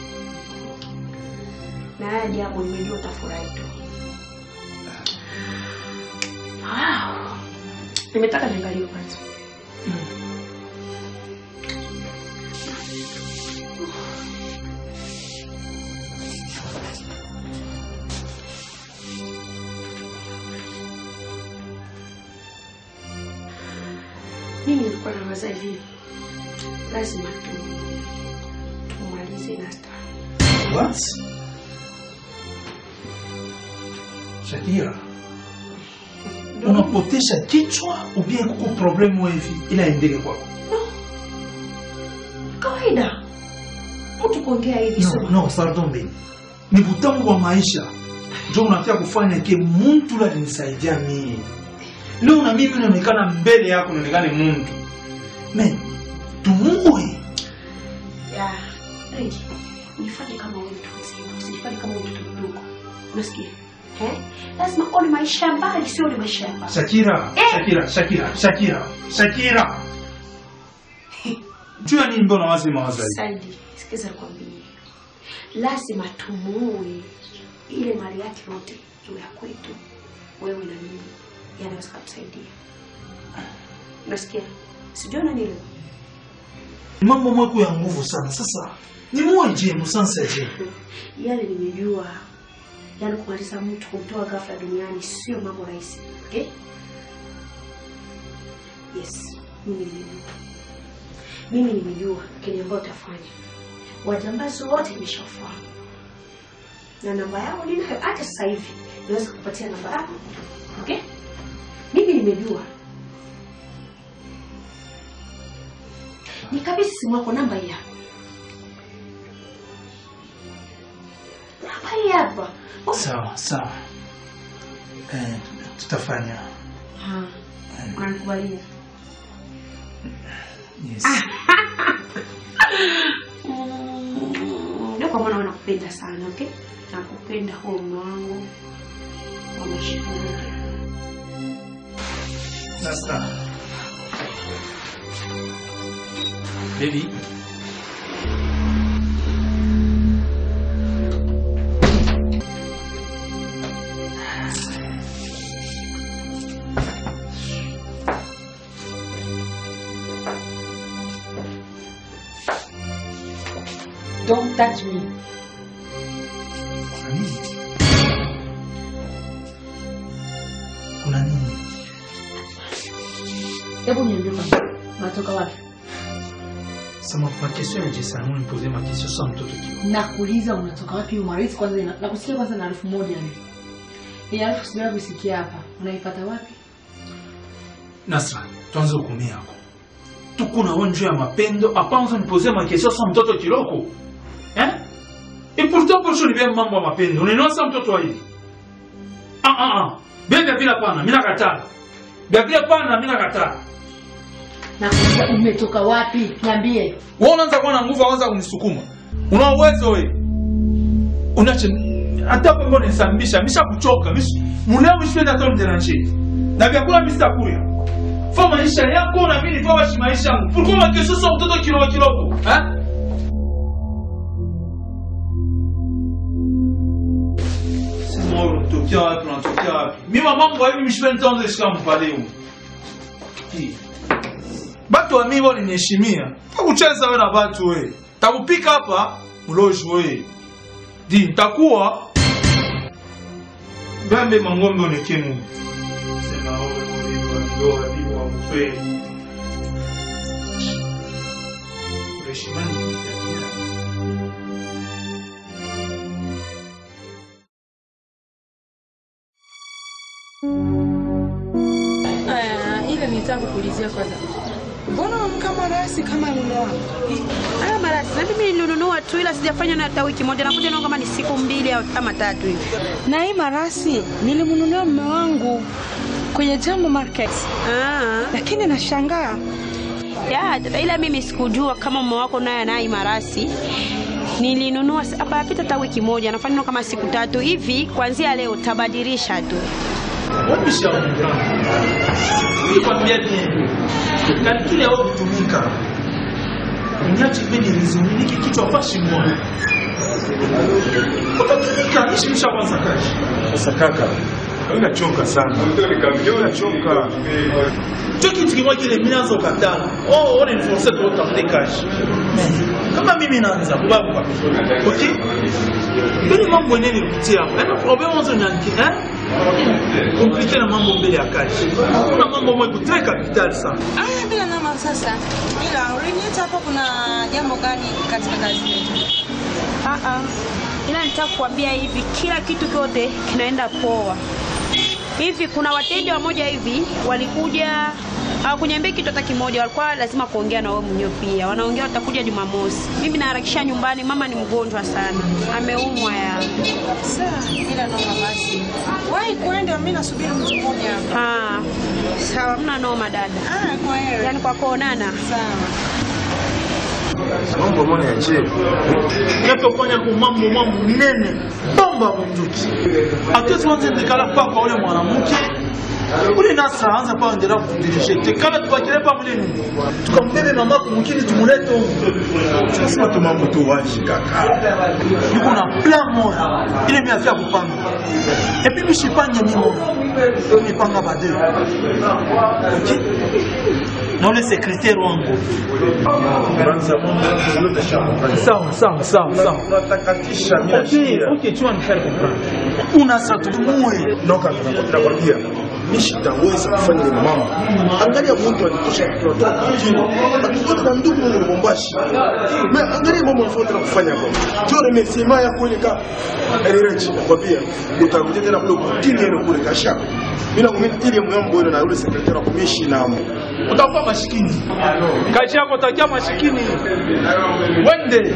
Na haya jambo nimejua utafurahi tu. Wow. Nimetaka niangalie kwanza. Mimi nilikuwa nawaza hivi, lazima tu tumalize na star. What? Shakira, unapotesha kichwa ubie kuko problemu hivi ila endele kwako. Kawaida mtu kuongea hivi sio No, no, pardon baby. Ni butamu wa maisha ndio unataka kufanya ke muntu alinisaidia mimi. Leo na mimi naonekana mbele yako naonekane muntu. Men, tumuue. ya Regi, ujifanye kama wewe mtu mzima, usijifanye kama wewe mtoto mdogo. Unasikia? Eh? Lazima uone maisha ya mbali, sio ni maisha ya mbali. Shakira, Eh. Shakira, Shakira, Shakira, Shakira. Jua nini mbona wazi mawazo hivi? Saidi, sikiza nikwambie. Lazima tumuue ile mali yake yote iwe ya kwetu, wewe na mimi, yanaweza kutusaidia. Unasikia? Sijui unanielewa? Ni mambo mweko ya nguvu sana. Sasa ni muwe je, musansa je. Yale nimejua, yaani kumaliza mtu kumtoa ghafla duniani sio mambo rahisi. Okay? Yes, mimi nimejua. Mimi nimejua kile ambayo utafanya. Wajambazi wote nimeshafahamu. Na namba yao ninayo hata sasa hivi. Naweza kupatia namba yako. Okay? Mimi nimejua. Nikabidhi simu yako namba hii hapa. Namba hii hapa. Sawa, sawa. Eh, tutafanya. Ha. Unanikubalia? Yes. Mm, Ndio kwa maana wewe nakupenda sana, okay? Nakupenda huo mume wangu wa maisha yangu. Sasa. Baby. Don't touch me. Kuna nini? Kuna nini? Hebu niambie kwanza, unatoka wapi? Sema ma question ya Jessa, moi nipoze ma question sans mtoto kio. nakuuliza unatoka wapi hiyo marezi kwanza ina- nakusikia kwanza na elfu moja ni hii elfu sijaa kusikia hapa unaipata wapi Nasra, tuanze hukumu yako. Tuko na wewe juu ya mapendo, apanza nipoze ma question sans mtoto kiloko. Eh? Et pourtant pour ni bien mambo ya mapendo. Unaelewa sasa mtoto wa hivi? Ah ah ah. Bebe bila pana, mimi nakataa. Bebe bila pana, mimi nakataa. nakuuliza umetoka wapi niambie Wewe unaanza kuwa na nguvu anza kunisukuma. Una uwezo wewe. Unache hata kwa mbona nisambisha, misha kuchoka, misha muleo mishipenda hata mderanche. Na vyakula misitakula. Fa maisha yako na mimi nifa washi maisha yangu. Pourquoi ma question sur mtoto kidogo kidogo? Eh? Sema wewe unatokea wapi, unatokea wapi? Mimi mambo hivi mishipenda hata nishika mpale huko. Batu wa mimi waliniheshimia. Takucheza wewe na batu wewe. Takupika hapa mloji wewe. Di nitakuwa Bambe mangombe onekemu. Sema wewe wewe ndoa bibi wa mfwe. Kureshimani. Aya, ile nitaka kuulizia kwanza. Mbona unamka marasi kama mume wako? Haya marasi, na mimi nilinunua tu ila sijafanya na hata wiki moja, nakuja nao kama ni siku mbili au kama tatu hivi. Na hii marasi nilimnunulia mume wangu kwenye Jambo Market. Ah. Lakini nashangaa. Ya, dada, ila mimi sikujua kama mume wako naye anaye marasi. Nilinunua s- hapa yapita hata wiki moja, nafanya nao kama siku tatu hivi. Kuanzia leo tabadilisha tu. Wabisha mdrama. Nikwambia nini? Kalikile wao kutumika. Unyachi mimi nilizuminiki kichwa pashi mmoja. Utatumika nishimisha kwanza kazi. Sasa kaka, wewe unachoka sana. Unachoka. Cho kitu kimoja kile mimi naanza ukatana. Oh, one enforce tu utafute kazi. Kama mimi naanza kubaba. Okay? Bili mambo yenyewe nilipitia hapa. Yaani problem mwanzo ni anki, eh? Komplike na mambo mbele ya kazi. Kuna mambo moja kutreka capital sana. Aya, bila nama sasa. Ila uliniita hapa kuna jambo gani katika kazi yetu? Ah ah. Ila nitaka kuambia hivi, kila kitu kyote kinaenda poa. Hivi kuna wateja wamoja hivi walikuja hawakuniambia kitu hata kimoja, walikuwa lazima kuongea na wewe mwenyewe pia. Wanaongea watakuja Jumamosi. Mimi naharakisha nyumbani, mama ni mgonjwa sana, ameumwa ya. Sawa, ila noma basi. Wahi kwenda, mimi nasubiri mtu mmoja hapa. Ah, sawa, mna noma dada. Ah, kwa hiyo. Yaani kwa kuonana. Sawa. Mambo mbona ya chini? Yapofanya ku mambo mambo nene bomba munduki. Hatuwezi wanze ndikala pa kwa ule mwanamke ule nasa anza pa ndera kudirije tekala tubakire pa mulini tukambebe mama kumukini tumulete huko Tunasema tu mambo tu waji kaka. yuko na plan moja ile mimi afia kupanga et puis mishipange mimo nipanga bade okay na ule secrétaire wangu Kwanza mambo yote shamba. sawa sawa sawa sawa Unatakatisha mimi Okay, nasikia. okay, tu vas me faire comprendre. Una satumue. Noka tunakwambia mimi sitaweza kufanya ile mambo. Angalia mtu alitosha tunatoka kijini. Akitoka na ndugu mu Lubumbashi. Mais angalia mambo anafuata na kufanya hapo. Tu remerciement ya kule ka. Erirechi nakwambia utakuja tena kule kutini ile kule kasha. Mimi nakwambia ile mwambo ile na yule sekretari wa kumishi na amo. Utakuwa mashikini. Kazi yako utakia mashikini. Wende.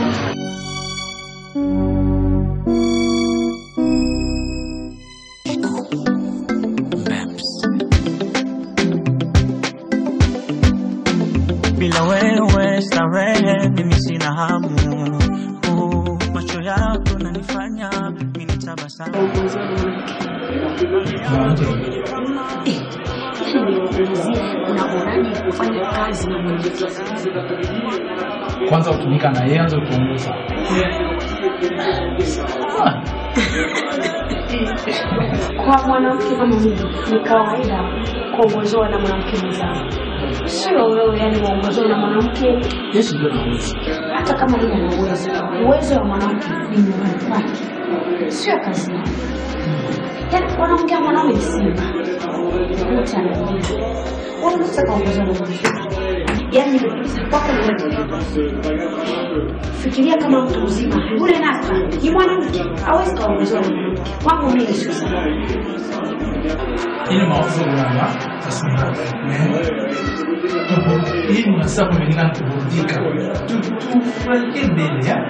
bila wewe starehe mimi sina hamu Uh, macho yako nanifanya mimi nitabasamu Unaonaje kufanya kazi na mwenyewe? Kwanza utumika na yeye anze kuongoza. Kwa mwanamke kama mimi ni kawaida kuongozewa na mwanamke mwenzangu, sio wewe yani uongozewa na mwanamke. Yesu ndio anaweza. Hata kama yeye ana uwezo, uwezo wa mwanamke ni nyumbani kwake, sio kazi yake. Yani wanaongea mwanaume ni simba, wote anajua. Unaweza kaongozewa na mwanamke yaani nimekuuliza kwako ni wewe. Fikiria kama mtu mzima. Yule Nasta ni mwanamke, hawezi kaongezewa na mwanamke. Kwangu mimi sio sawa. ile mawazo kwamba taswira hii mnasa kumelingana kuburudika tufurahie mbele ya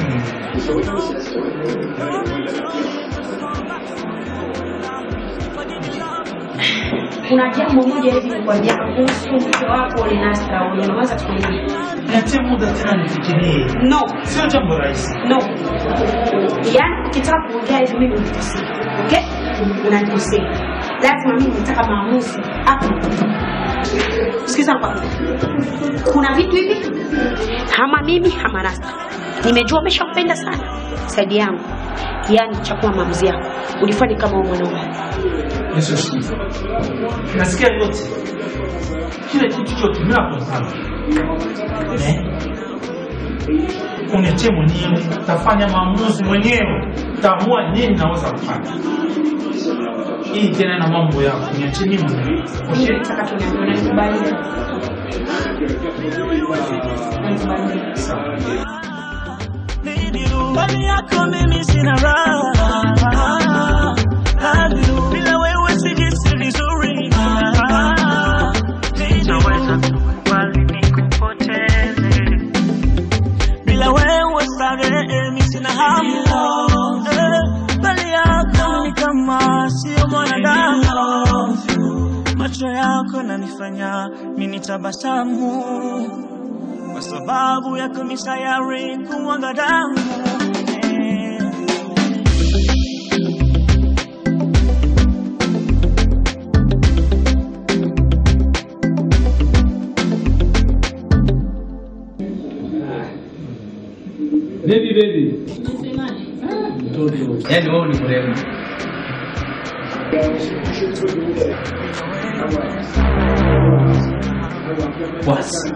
Kuna jambo moja hivi nikwambia kuhusu mke wako ule Nasta, ule unaweza kuambia. niachie muda tena nifikirie No. sio jambo rahisi No. Yaani ukitaka kuongea hivi mimi nikosea. Okay? Unanikosea. Lazima mimi nitaka maamuzi hapo. Sikiza kwanza. Kuna vitu hivi hama mimi hama Rasta. Nimejua umeshampenda sana saidi yangu. Yaani chakua maamuzi yako. Ulifanya kama wewe mwanaume. Yesu asifiwe. Nasikia yote kile kitu chote mimi nakosana eh? Uniachie mwenyewe, tafanya maamuzi mwenyewe, taamua nini naweza kufanya. Hii tena na mambo yako, niachie mimi mwenyewe. Mimi nataka tunaambie unanikubali. Unanikubali. Ndani yako mimi sina raha Hadu, bila wewe sijisi vizuri Naweza kukubali nikupoteze Bila wewe starehe mimi sina hamu Eh, Mbele yako ni kama sio mwanadamu Macho yako nanifanya mimi nitabasamu kwa sababu yako misayari kuwanga damu Eh. Baby baby. Yaani wewe ni mrembo. Basi.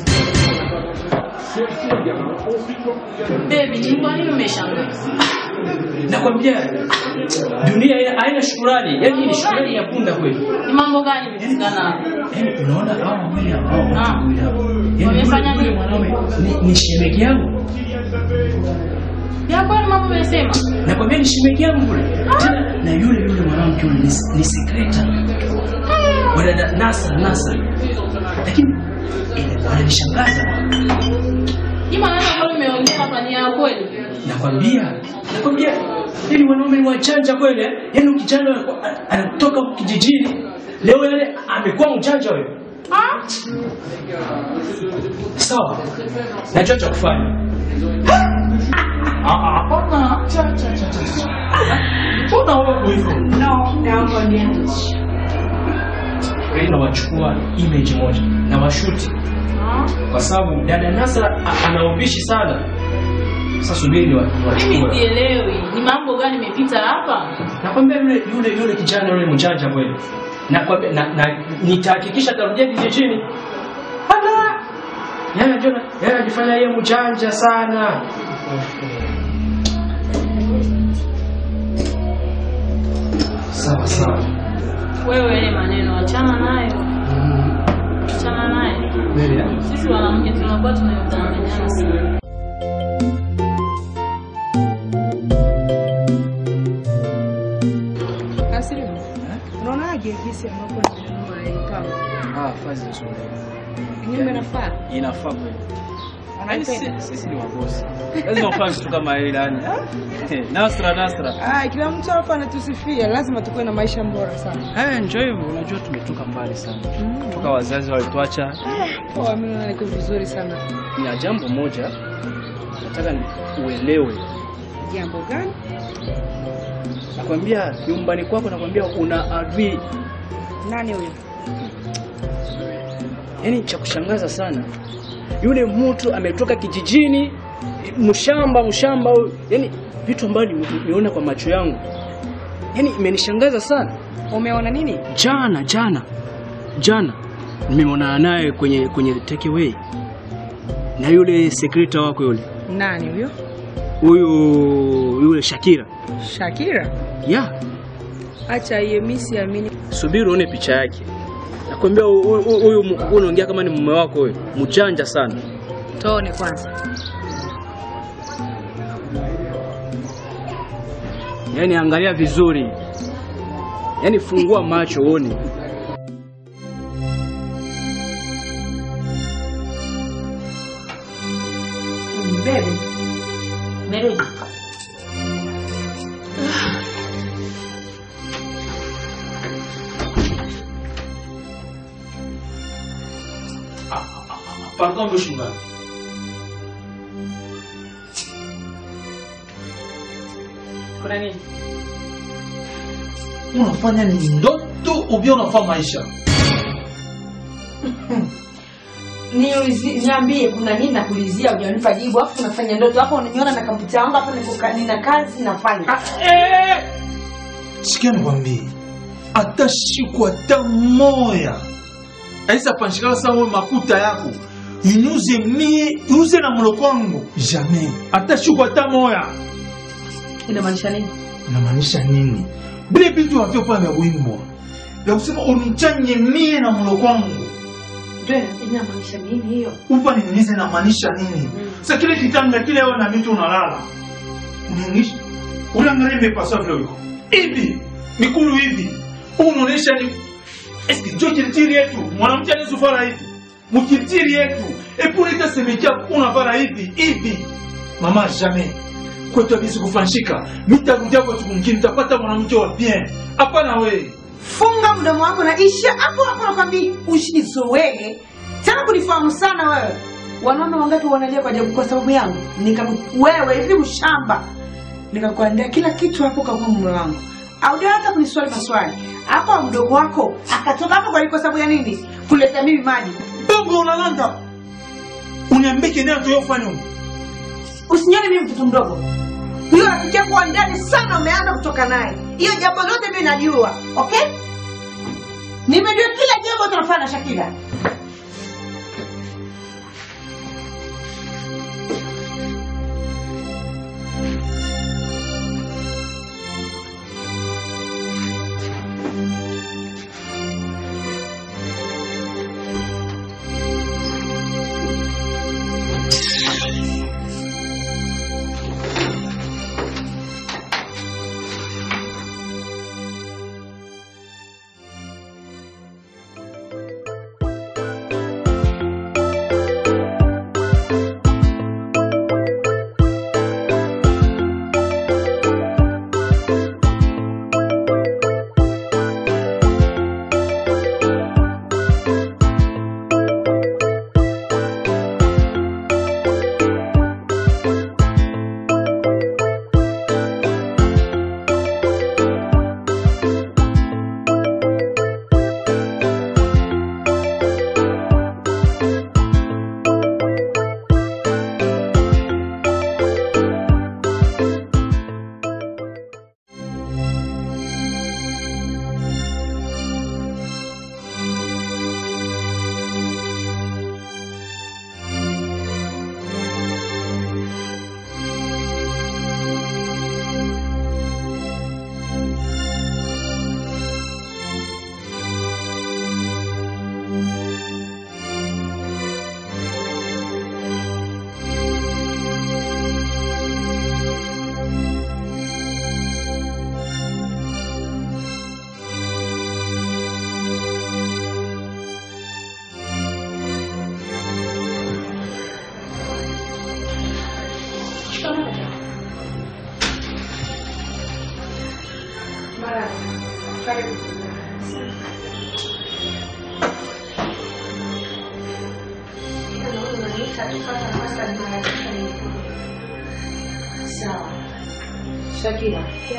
Baby, ni kwa nini umeshangaa? Nakwambia dunia haina- haina shukurani. Yaani hii ni shukurani ya punda kweli. Ni mambo gani imefikana hapa? Yaani unaona hao wawili hao watu wawili hao. Yaani Wamefanya yule- yule nini? mwanaume ni, ni shemeji yangu. Ya kwani mambo umesema? Nakwambia ni shemeji yangu kule. Tena na yule yule mwanamke yule ni, ni sekreta. Wadada Nasa Nasa. Lakini eh, wananishangaza. Hii maneno ambayo umeongea hapa ni ya kweli? Nakwambia, nakwambia ili wanaume ni wachanja kweli eh? Yaani ukijana anakuwa- a- anatoka huku kijijini leo yale amekuwa mjanja wewe. Ah? Sawa. Najua cha kufanya. Ah, ah, Hapana, cha cha cha cha. Mbona wewe hivyo? No, naomba niache. Wewe nawachukua image moja na washuti kwa sababu dada Nasa a- ana ubishi sana. Sasa subiri ni Mimi wachukue. sielewi. Ni mambo gani imepita hapa? Nakwambia yule yule yule kijana yule mjanja kweli. Nakwambia na, na nitahakikisha atarudia kijijini. Hata yeye anajua yeye anajifanya yeye mjanja sana. Sawa sawa. Wewe ile maneno achana nayo. Achana naye. Kweli Sisi wanawake tunakuwa tunayodanganyana sana. Asili, unaonaje jinsi ambapo nimenunua hii pango? Ah, fazi nzuri. Nyumba inafaa? Inafaa kweli. Yaani Anaipenda? si- sisi ni wabosi. Lazima ufanye vitu kama hili yani. Nasra nasra. Ah, kila mtu hapa anatusifia, lazima tukuwe na maisha bora sana. Eh, njoo hivyo, unajua tumetoka mbali sana. Toka wazazi walituacha. Oh, mimi naona niko vizuri sana. Na jambo moja nataka ni uelewe. Jambo gani? Nakwambia nyumbani kwako nakwambia una adui. Nani huyo? Yaani cha kushangaza sana. Yule mtu ametoka kijijini mshamba mshamba huyu. Yaani vitu ambavyo nimeona kwa macho yangu. Yaani imenishangaza sana. Umeona nini? Jana jana jana nimeonana naye kwenye kwenye takeaway na yule sekreta wako yule Nani huyo? huyu yule Shakira Shakira? ya Acha iye, mimi siamini. subiri uone picha yake Nakwambia hu- hu- hu- huyu mu- huyu unaongea kama ni mume wako wewe. Mjanja sana. Tuone kwanza. Yaani angalia vizuri. Yaani fungua macho uone. Baby. Merudi. Pardon mchungaji. Kuna nini? Unafanya ni ndoto ubia unafanya maisha? Niulizi- niambie kuna nini nakulizia hujanipa jibu afu unafanya ndoto hapo unaniona na kompyuta yangu hapa niko ka- nina kazi nafanya Sikia nikwambie, hata siku hata moya aisa panshikala sa wewe makuta yako inyuze mie uze na mloko wangu jamais, hata siku hata moya. inamaanisha nini Inamaanisha nini? Vile vitu havyo pale vya wimbo vya kusema unichanye mie na mloko wangu ndio inamaanisha nini hiyo upa niulize inamaanisha nini? Sasa kile kitanda kile wewe na mimi unalala uniingisha unaangalia imepaswa vile uko hivi mikulu hivi huu unaonyesha ni eski njo kiritiri yetu mwanamke anazofara hivi mkiritiri yetu epulita semekia unafara hivi hivi mama jamais kwetu abisi kufanshika mitarudia kwetu kumkini tapata mwanamke wa bien hapana wewe funga mdomo wako na isha hapo hapo nakwambia usinizoee tena kunifahamu sana wewe wanaume wangapi wanalia kwa ajabu kwa sababu yangu Nikaku, wewe hivi mshamba nikakuandaa kila kitu hapo kwa mume wangu audia hata kuniswali maswali hapo mdogo wako akatoka hapo kwa kwa sababu ya nini kuleta mimi maji bongo unalanda uniambie kenea tuyofanya usinione mimi mtoto mdogo huyo rafiki yako wa ndani sana umeanza kutoka naye hiyo jambo lote mimi najua okay nimejua kila jambo tunafanya na shakila sawa shakira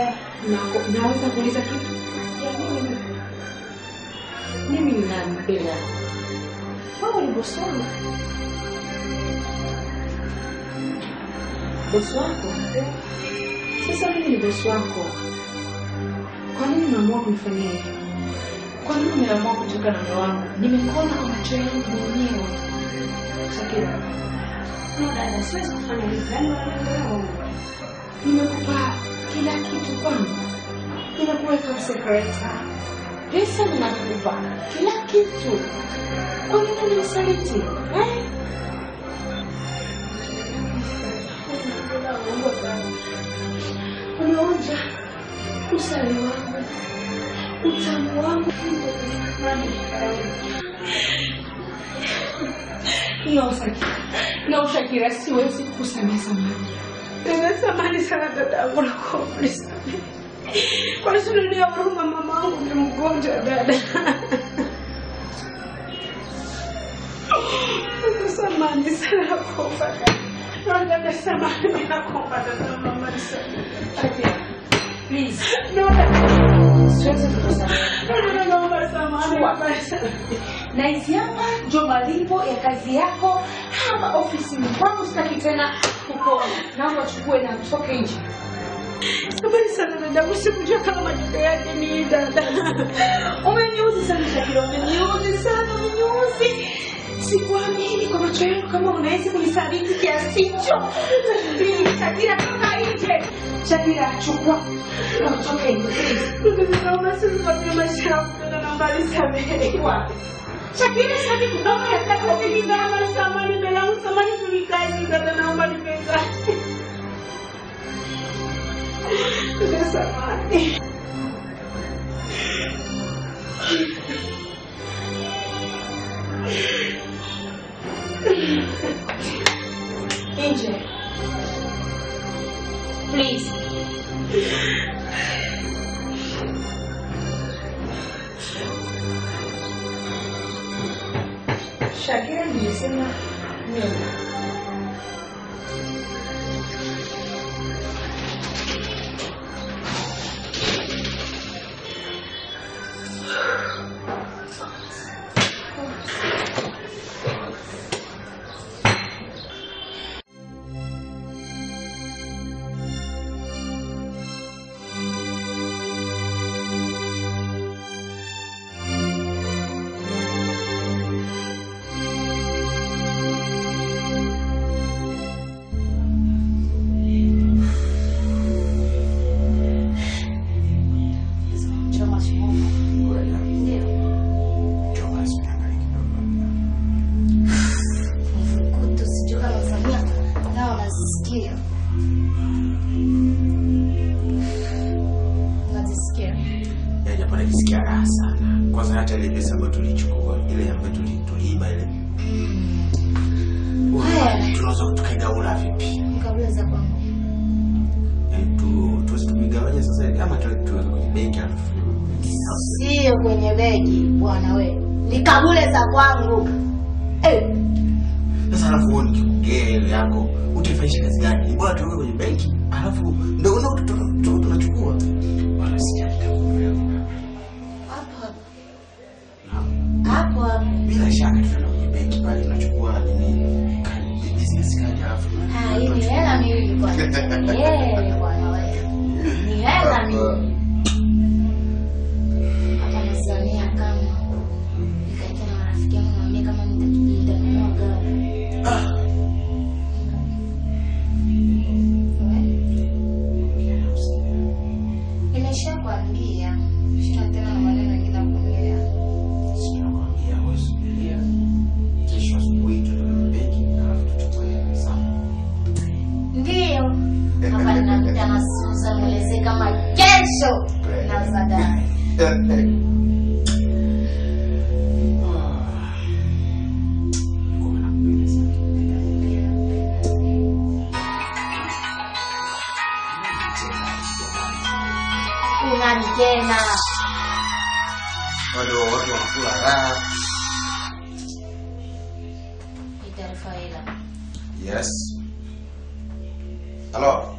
nako- naweza kuuliza kitu mimi ninampenda wewe ni bosi wangu bosi wako sasa mimi ni bosi wako kwa nini unaamua kunifanyia hivyo kwa nini umeamua kutoka na mume wangu nimekuona kwa macho yangu mwenyewe shakira no dada siwezi kufanya hivyo yaani wananielewa nimekupa kila kitu kwangu nimekuweka separator pesa ninakupa kila kitu. Kwa nini unisaliti eh? Umeonja usali wangu, utamu wangu. No, Shakira. No, Shakira, siwezi kukusamea samani. Nimesamani sana dadangu, nakuomba nisamehe. Kwa nini unionea huruma? Mamangu ni mgonjwa dada. Nakusamani sana, nakuomba dada. No, dada, samahani, nakuomba dada, mama nisamehe. Shakira, please. No, dada. Siwezi kukusamea. No, dada, naomba samahani, mama nisamehe. na hizi hapa ndio malipo ya kazi yako hapa ofisini kwangu. Sitaki tena kukuona, naomba uchukue na utoke nje. Samahani sana dada, usikujua kama majuto yake ni hii dada. Umeniuzi sana Shakira, umeniuzi sana, umeniuzi. Sikuamini kwa macho yangu kama unaweza kunisaliti kiasi hicho. Please, Shakira, toka nje. Shakira, chukua na utoke nje. please. Naomba usisimamie maisha yangu dada, naomba nisamehe. Wapi? Shakira, sitaki kutoka katika ofisi Naomba samahani mbele yangu, samahani tulikazi dada, naomba nipenda. Dada, samahani. nje. Please. Shakira nilisema nenda. Choma smoke. Mvukutu sijui kama Samia nao wanazisikia. Unazisikia? Ya japo najisikia raha sana. Kwanza hata ile pesa ambayo tulichukua, ile ambayo tuli- tuliiba ile. Haya. Tunaweza tukaigaula vipi? Kabla za kwangu. Yaani tu tuweze tuigawanya sasa ili ama tuweke tuweke kwenye benki alafu. Sio kwenye begi bwana we. Ni kabule za kwangu. Eh, Sasa alafu wewe nikikugea ile yako, utaifanyisha kazi gani? Ni bora tuweke kwenye benki, alafu ndio ndio tu- tu- tunachukua. Wala sijali. hapo hapo. Hapo hapo. Bila shaka tutaenda kwenye benki pale tunachukua nini? Kadi, business card alafu. Ah, hii ni hela miwili bwana. Eh, bwana we. Ni hela miwili. Hapa nazania kama nikaita na marafiki yangu niwaambie kama nita- nitanunua gari. Nimesha kuambia. Sina tena na maneno mengine ya kuongea. Sinakwambia wewe subiria. Kesho asubuhi tutaenda kwenye benki alafu tuchukue sawa. Ndiyo. Hapa ninapita na Susan mwelezee kama kesho nauza gari. Unani tena? Wale watu wanakula raha. Hii taarifa hela. Yes. Halo.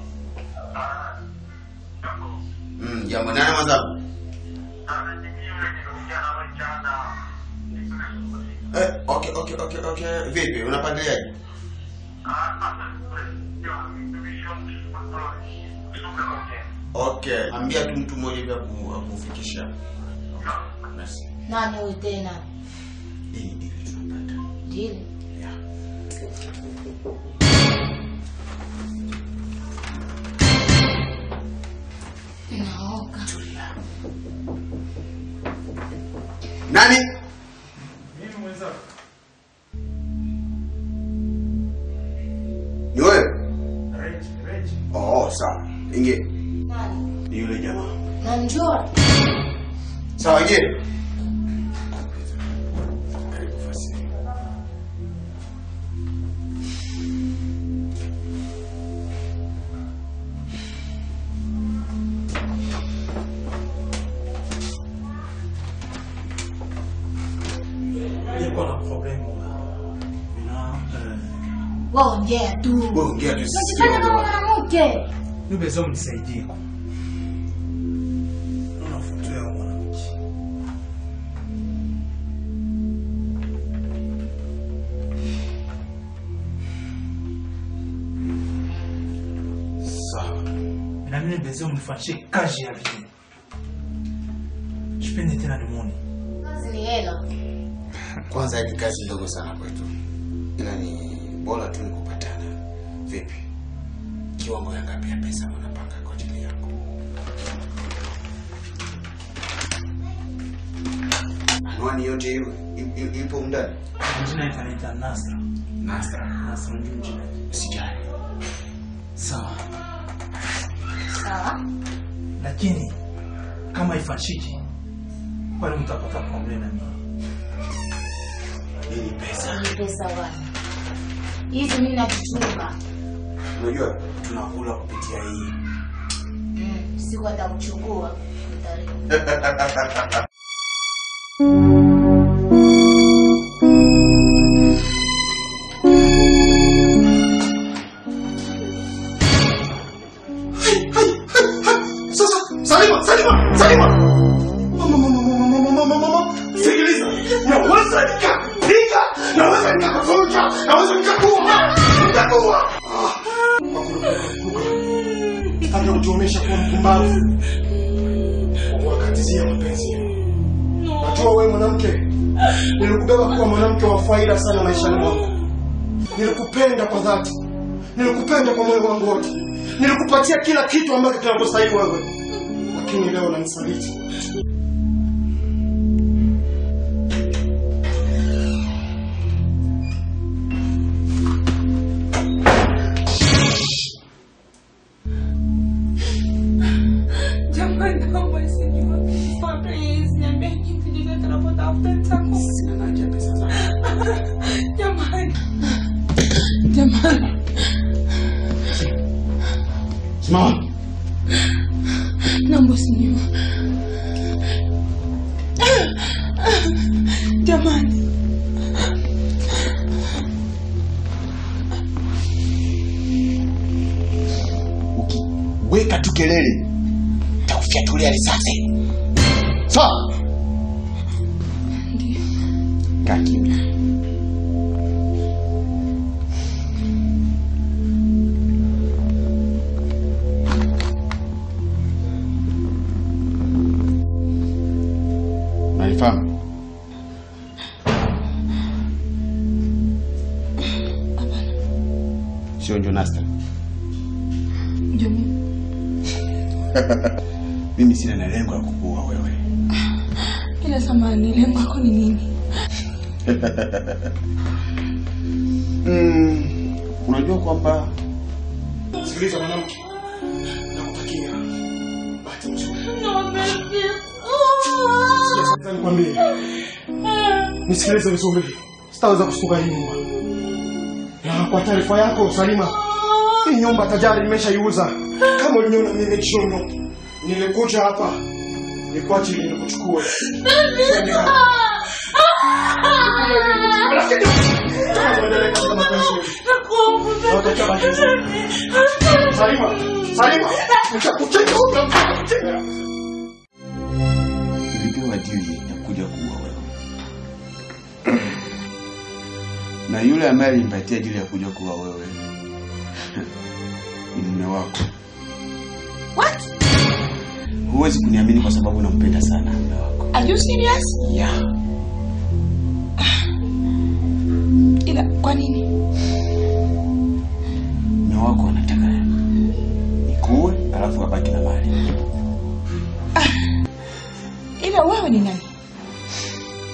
Mm, jambo nani mwenzangu? Eh, okay, okay, okay, okay. Vipi, unapandiliaje? Okay, ambia tu mtu mmoja hivi aku- akufikisha. Basi. Nani huyu tena? Hii ni deal tunapata. Dili. Yeah. Naoga. Nani? Mimi mwenzako. Ni wewe? Rich, Rich. Oh, sawa. Ingie. Ni yule jamaa. Namjua. Sawa, ingie. Niko na problemu. Wewe ongea tu. Wewe ongea tu. Unajifanya kama mwanamke. Nibe zo mnisaidie. Unafutua mwanamke. Sawa. Na mimi bezo mnifanyishe kazi ya vile. Sipende tena nimwone. Kazi ni hela. Kwanza hii ni kazi ndogo sana kwetu, ila ni bora tu nikupatana. Vipi, kiwango ya ngapi ya pesa unapanga kwa ajili yako? Anwani yote hiyo i- i- ipo ndani. Jina itanaita Nasra. Nasra. Nasra ndio jina. Sijali. Sawa. Sawa. Lakini kama ifanyiki pale mtapata problem na mimi. Hii ni pesa. Ni pesa wapi? Hizi mimi nakichunga. Unajua tunakula kupitia hii. Mm, siku atakuchukua. Utalipa. Sasa Salima, Salima, Salima. Mama, mama, mama, mama, mama, mama. Sikiliza. Naweza nikapiga, naweza nikakuvunja, naweza nikakuua. Nitakuua. Hata kutuonesha kuwa mpumbavu. Kwa kuwakatizia mapenzi yenu. Najua wewe mwanamke, nilikubeba kuwa mwanamke wa faida sana maishani mwangu. Nilikupenda kwa dhati, nilikupenda kwa moyo wangu wote, nilikupatia kila kitu ambacho kinakustahili wewe, lakini leo unanisaliti. Jamani, naomba sijua. Please, niambie kitu chochote unapotafuta nitakupa. Sina haja ya pesa zako. Jamani. Jamani. Simama. Naomba sijua. Jamani. Weka tu kelele, takufyatulia risasi. Sawa? Kaa kimya. Naifahamu? Sio ndio Nasta? Ndio mimi. Mimi sina na lengo la kukuua wewe. Ila samani, lengo lako ni nini? Mm, unajua kwamba Sikiliza mwanamke, nakutakia bahati nzuri. Sasa nikwambie, nisikilize vizuri, sitaweza kushtuka hii nyumba. Na kwa taarifa yako Salima, hii nyumba tayari nimeshaiuza. Kama uliniona mimi Chono, nilikuja hapa nikuache ili nikuchukue. Twende hapa. Salima, Salima, nitakucheka huko. nilipewa dili ya kuja kuua wewe, na yule ambaye alinipatia dili ya kuja kuua wewe ni mume wako. What? Huwezi kuniamini kwa sababu nampenda sana mume wako. Are you serious? Yeah. Ila kwa nini? Mume wako anataka nikuue alafu abaki na mali. Ila wewe ni nani?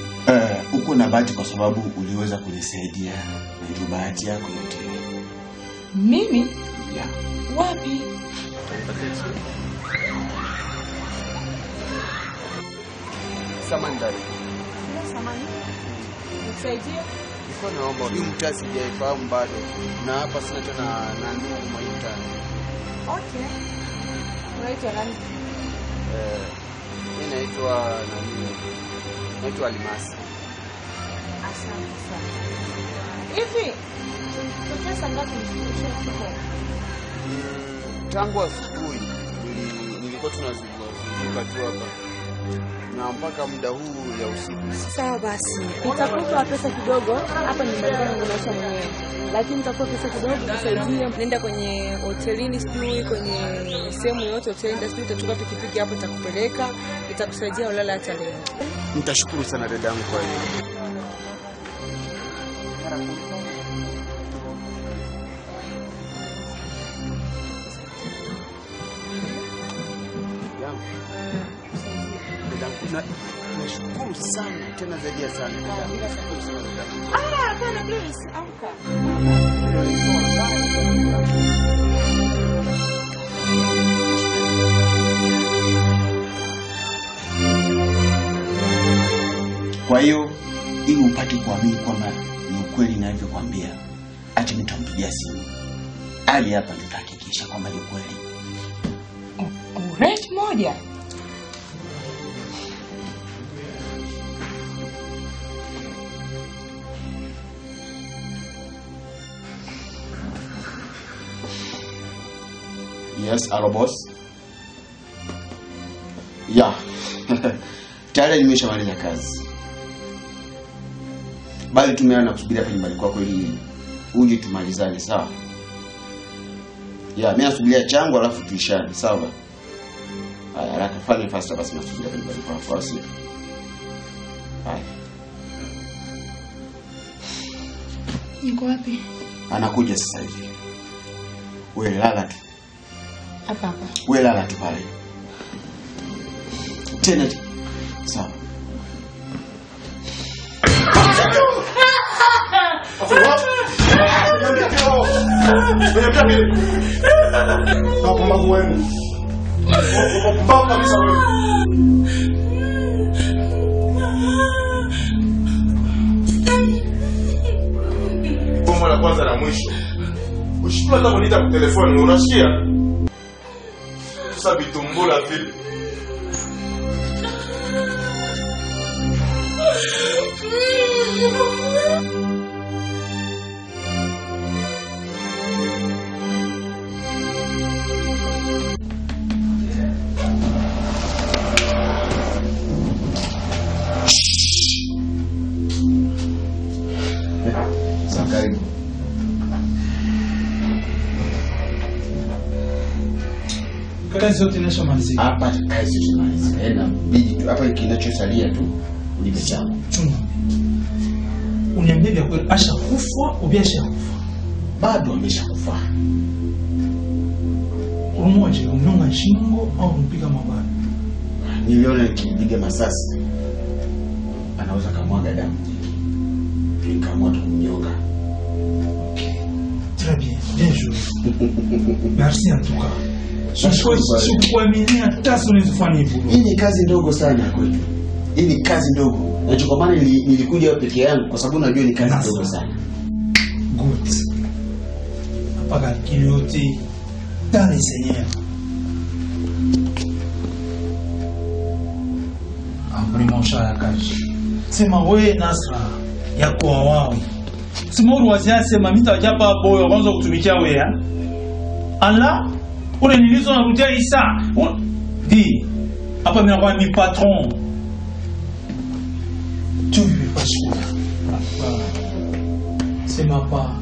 uko na bahati kwa sababu uliweza kunisaidia, na ndio bahati yako yote. Mimi? Yeah. Wapi? Samandari. Samani. Nisaidie. Nilikuwa naomba huyu mtaa sijaifahamu bado, na hapa sina tena na ndugu mwa hii mtaa. Okay. Unaitwa nani? Eh, mimi naitwa nani? Naitwa Almasi. Asante sana. Hivi tokea saa ngapi mshafika? Tangu asubuhi nili- nilikuwa tunazunguka tu hapa na mpaka muda huu ya usiku. Sawa basi, nitakupa pesa kidogo hapa nyumbani kwangu naisha mwenyewe, lakini nitakupa pesa kidogo kukusaidia. Nenda kwenye hotelini, sijui kwenye sehemu yoyote utaenda, sijui utachukua pikipiki hapo, itakupeleka itakusaidia ulala hata leo. Nitashukuru sana dadangu kwa hiyo. Yangu. Dadangu, na- nashukuru sana tena zaidi ya sana dadangu. Nashukuru sana dadangu. Ah, hapana, please, amka. Kwa hiyo ili upate kuamini kwamba ni ukweli ninavyokwambia, acha nitampigia simu Ali hapa, tutahakikisha kwamba ni ukweli. Rate moja. Yes, hello boss. Yeah. Tayari nimeshamaliza kazi. Bali tumeana na kusubiri hapa nyumbani kwako ili uje tumalizane, sawa? Yeah, mimi nasubiria changu alafu tuishane, sawa? Haya, haraka fanye faster basi nasubiria hapa nyumbani kwako, au sio? Haya, Niko wapi? anakuja sasa hivi. Wewe lala tu. Hapa hapa. Wewe lala tu pale. Tena tu. Sawa. Wapumbavu wenu. Wapumbavu kabisa wenu. Bomo la kwanza na mwisho. Ushikula hata kuniita kwa telefoni, unasikia? Sasa vitumbula vile. Sawa, karibu. Kazi zote inashamalizika. Hapa kazi tumaliza. Ena bidi tu hapa kinachosalia tu ulipe changu. Chunga. Uniambie vya kweli, ashakufa au ashakufa? Bado ameshakufa. Umoja umnyonga shingo au umpiga mabaya? Niliona nikimpiga masasi anaweza kamwaga damu. Nikaamua tu kumnyonga. Très bien, bien joué. Merci en tout cas. Nashukuru sana. Sikuaminia hata siku unazofanya hivyo. Hii ni kazi ndogo sana kwetu. Hii ni kazi ndogo. Na ndio kwa maana nili- nilikuja hapa peke yangu kwa sababu najua ni kazi ndogo sana. Good. Hapa calcul yote dans les seigneurs. Vraiment ya kazi. Sema we Nasra yako wawawi. Sema uruwazia sema mita wajapa boyo kwanza kutumikia we ya. Allah ule nilizo narudia Isa. U- Di. Hapa mimi nakuwa mi patron. Tu ne veux pas choisir. Sema pas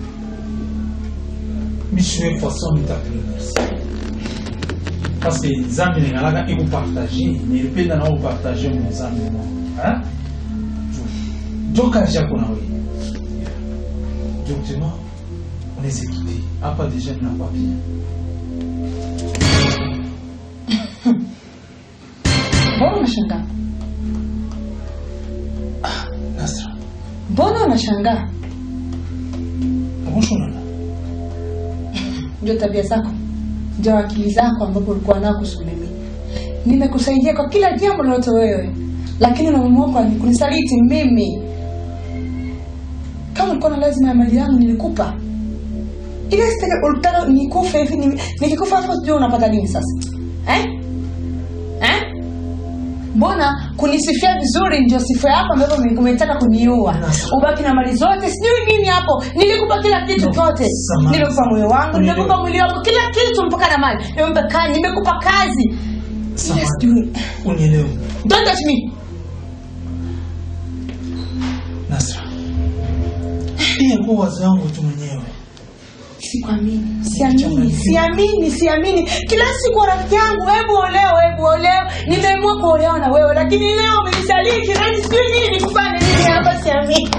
misiwe façon mitapela merci parce que nzambe lingalaka ekupartage nilipenda na opartage mo nzambe mo joka jako na we directement on les équipés hapa déjà na pas bien Mbona unashangaa? Nasra nashangaa. Ndio tabia zako, ndio akili zako ambapo ulikuwa nao kuhusu mimi. Nimekusaidia kwa kila jambo lolote wewe, lakini unaamua ni kunisaliti mimi. Kama ulikuwa na lazima ya mali yangu nilikupa. Ile sitaka ulitaka nikufe hivi ni- nikikufa hapo sijui unapata nini sasa? Eh? Eh? Mbona kunisifia vizuri ndio sifa yako ambayo ume- umetaka kuniua? Ubaki na mali zote, sijui nini hapo. Nilikupa kila kitu chote. Nilikupa moyo wangu, nilikupa mwili wangu, kila kitu mpaka na mali. Nimekupa kazi, nimekupa kazi. Ile sijui. Unielewe. Don't touch me. Nasra. Pia kwa wazo yangu tu mwenyewe. Sikwamini, siamini, siamini, siamini. Kila siku rafiki yangu, hebu oleo, hebu oleo. Nimeamua kuolewa na wewe, lakini leo umenisaliti. Nani sijui nini nikufanye nini hapa, siamini.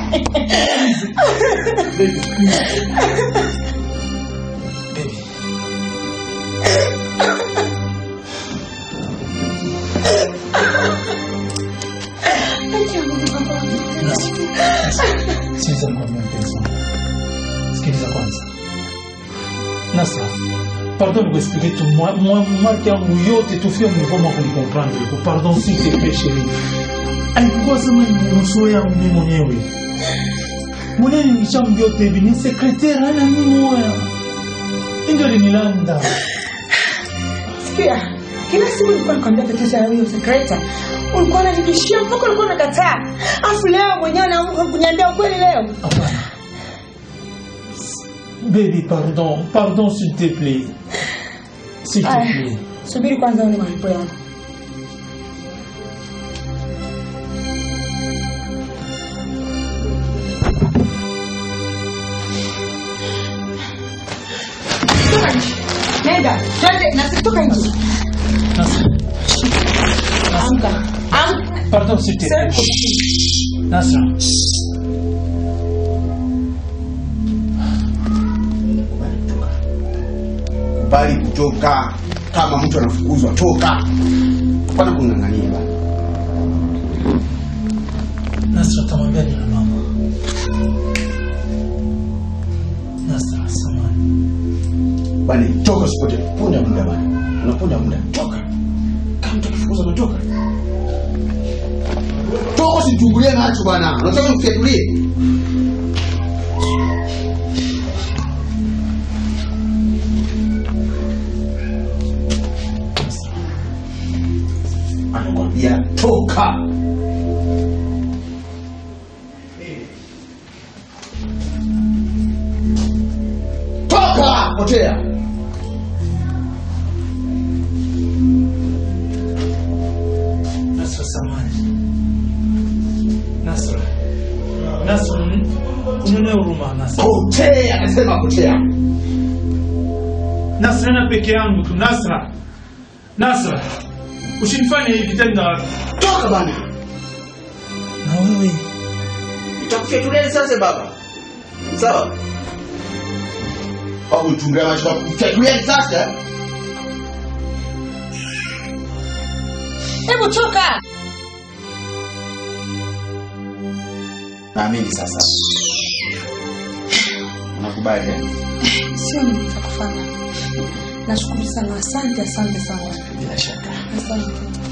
Sikiliza nikwambie mpenzi wangu. Sikiliza kwanza. Nasra, pardon de vous expliquer tout. Moi, moi, marque yangu yote tu fia mlivoma kunicomprendre. Pardon s'il te plaît chérie. Alikuwa sema ni nusu yangu mimi mwenyewe. Mwenyewe nilishamjua yote hivi ni sekretari hana mimi moya. Ndio linilanda. Sikia, kila siku nilikuwa nakwambia tatizo ya huyo sekreta. Ulikuwa unanibishia mpaka ulikuwa unakataa. Afu leo mwenyewe unaamka kuniambia ukweli leo. Baby, pardon. Pardon s'il te plaît. S'il te Aya, plaît. Subiri kwanza une malipo yangu. Toka nje. Nenda, twende, nasitoka nje. Amka. Amka. Pardon s'il te plaît. Nasra. Kubali kutoka. Kama mtu anafukuzwa, toka. Hapana kung'ang'ania bana. Nasra tamwambia nini mama? Nasra, samahani. Bana, toka usipote. Punda muda bana. Unaponda muda. Toka. Kama mtu akifukuzwa, unatoka. Toka usichungulie macho bana. Unataka nikufiatulie? Anakwambia toka. Toka, potea. Nasra, samahani. Nasra. Nasra, unionee huruma Nasra. Potea, nasema potea. Nasra na peke yangu tu Nasra. Nasra. Usinifanye hivi tena. Toka bana. Na wewe Nitakufyatulia sasa baba. Sawa? Au uchungulia macho kufyatulia sasa? Hebu toka. Naamini sasa. Unakubali eh? Sio nitakufanya. Nashukuru sana, asante, asante sana. Bila shaka. Asante.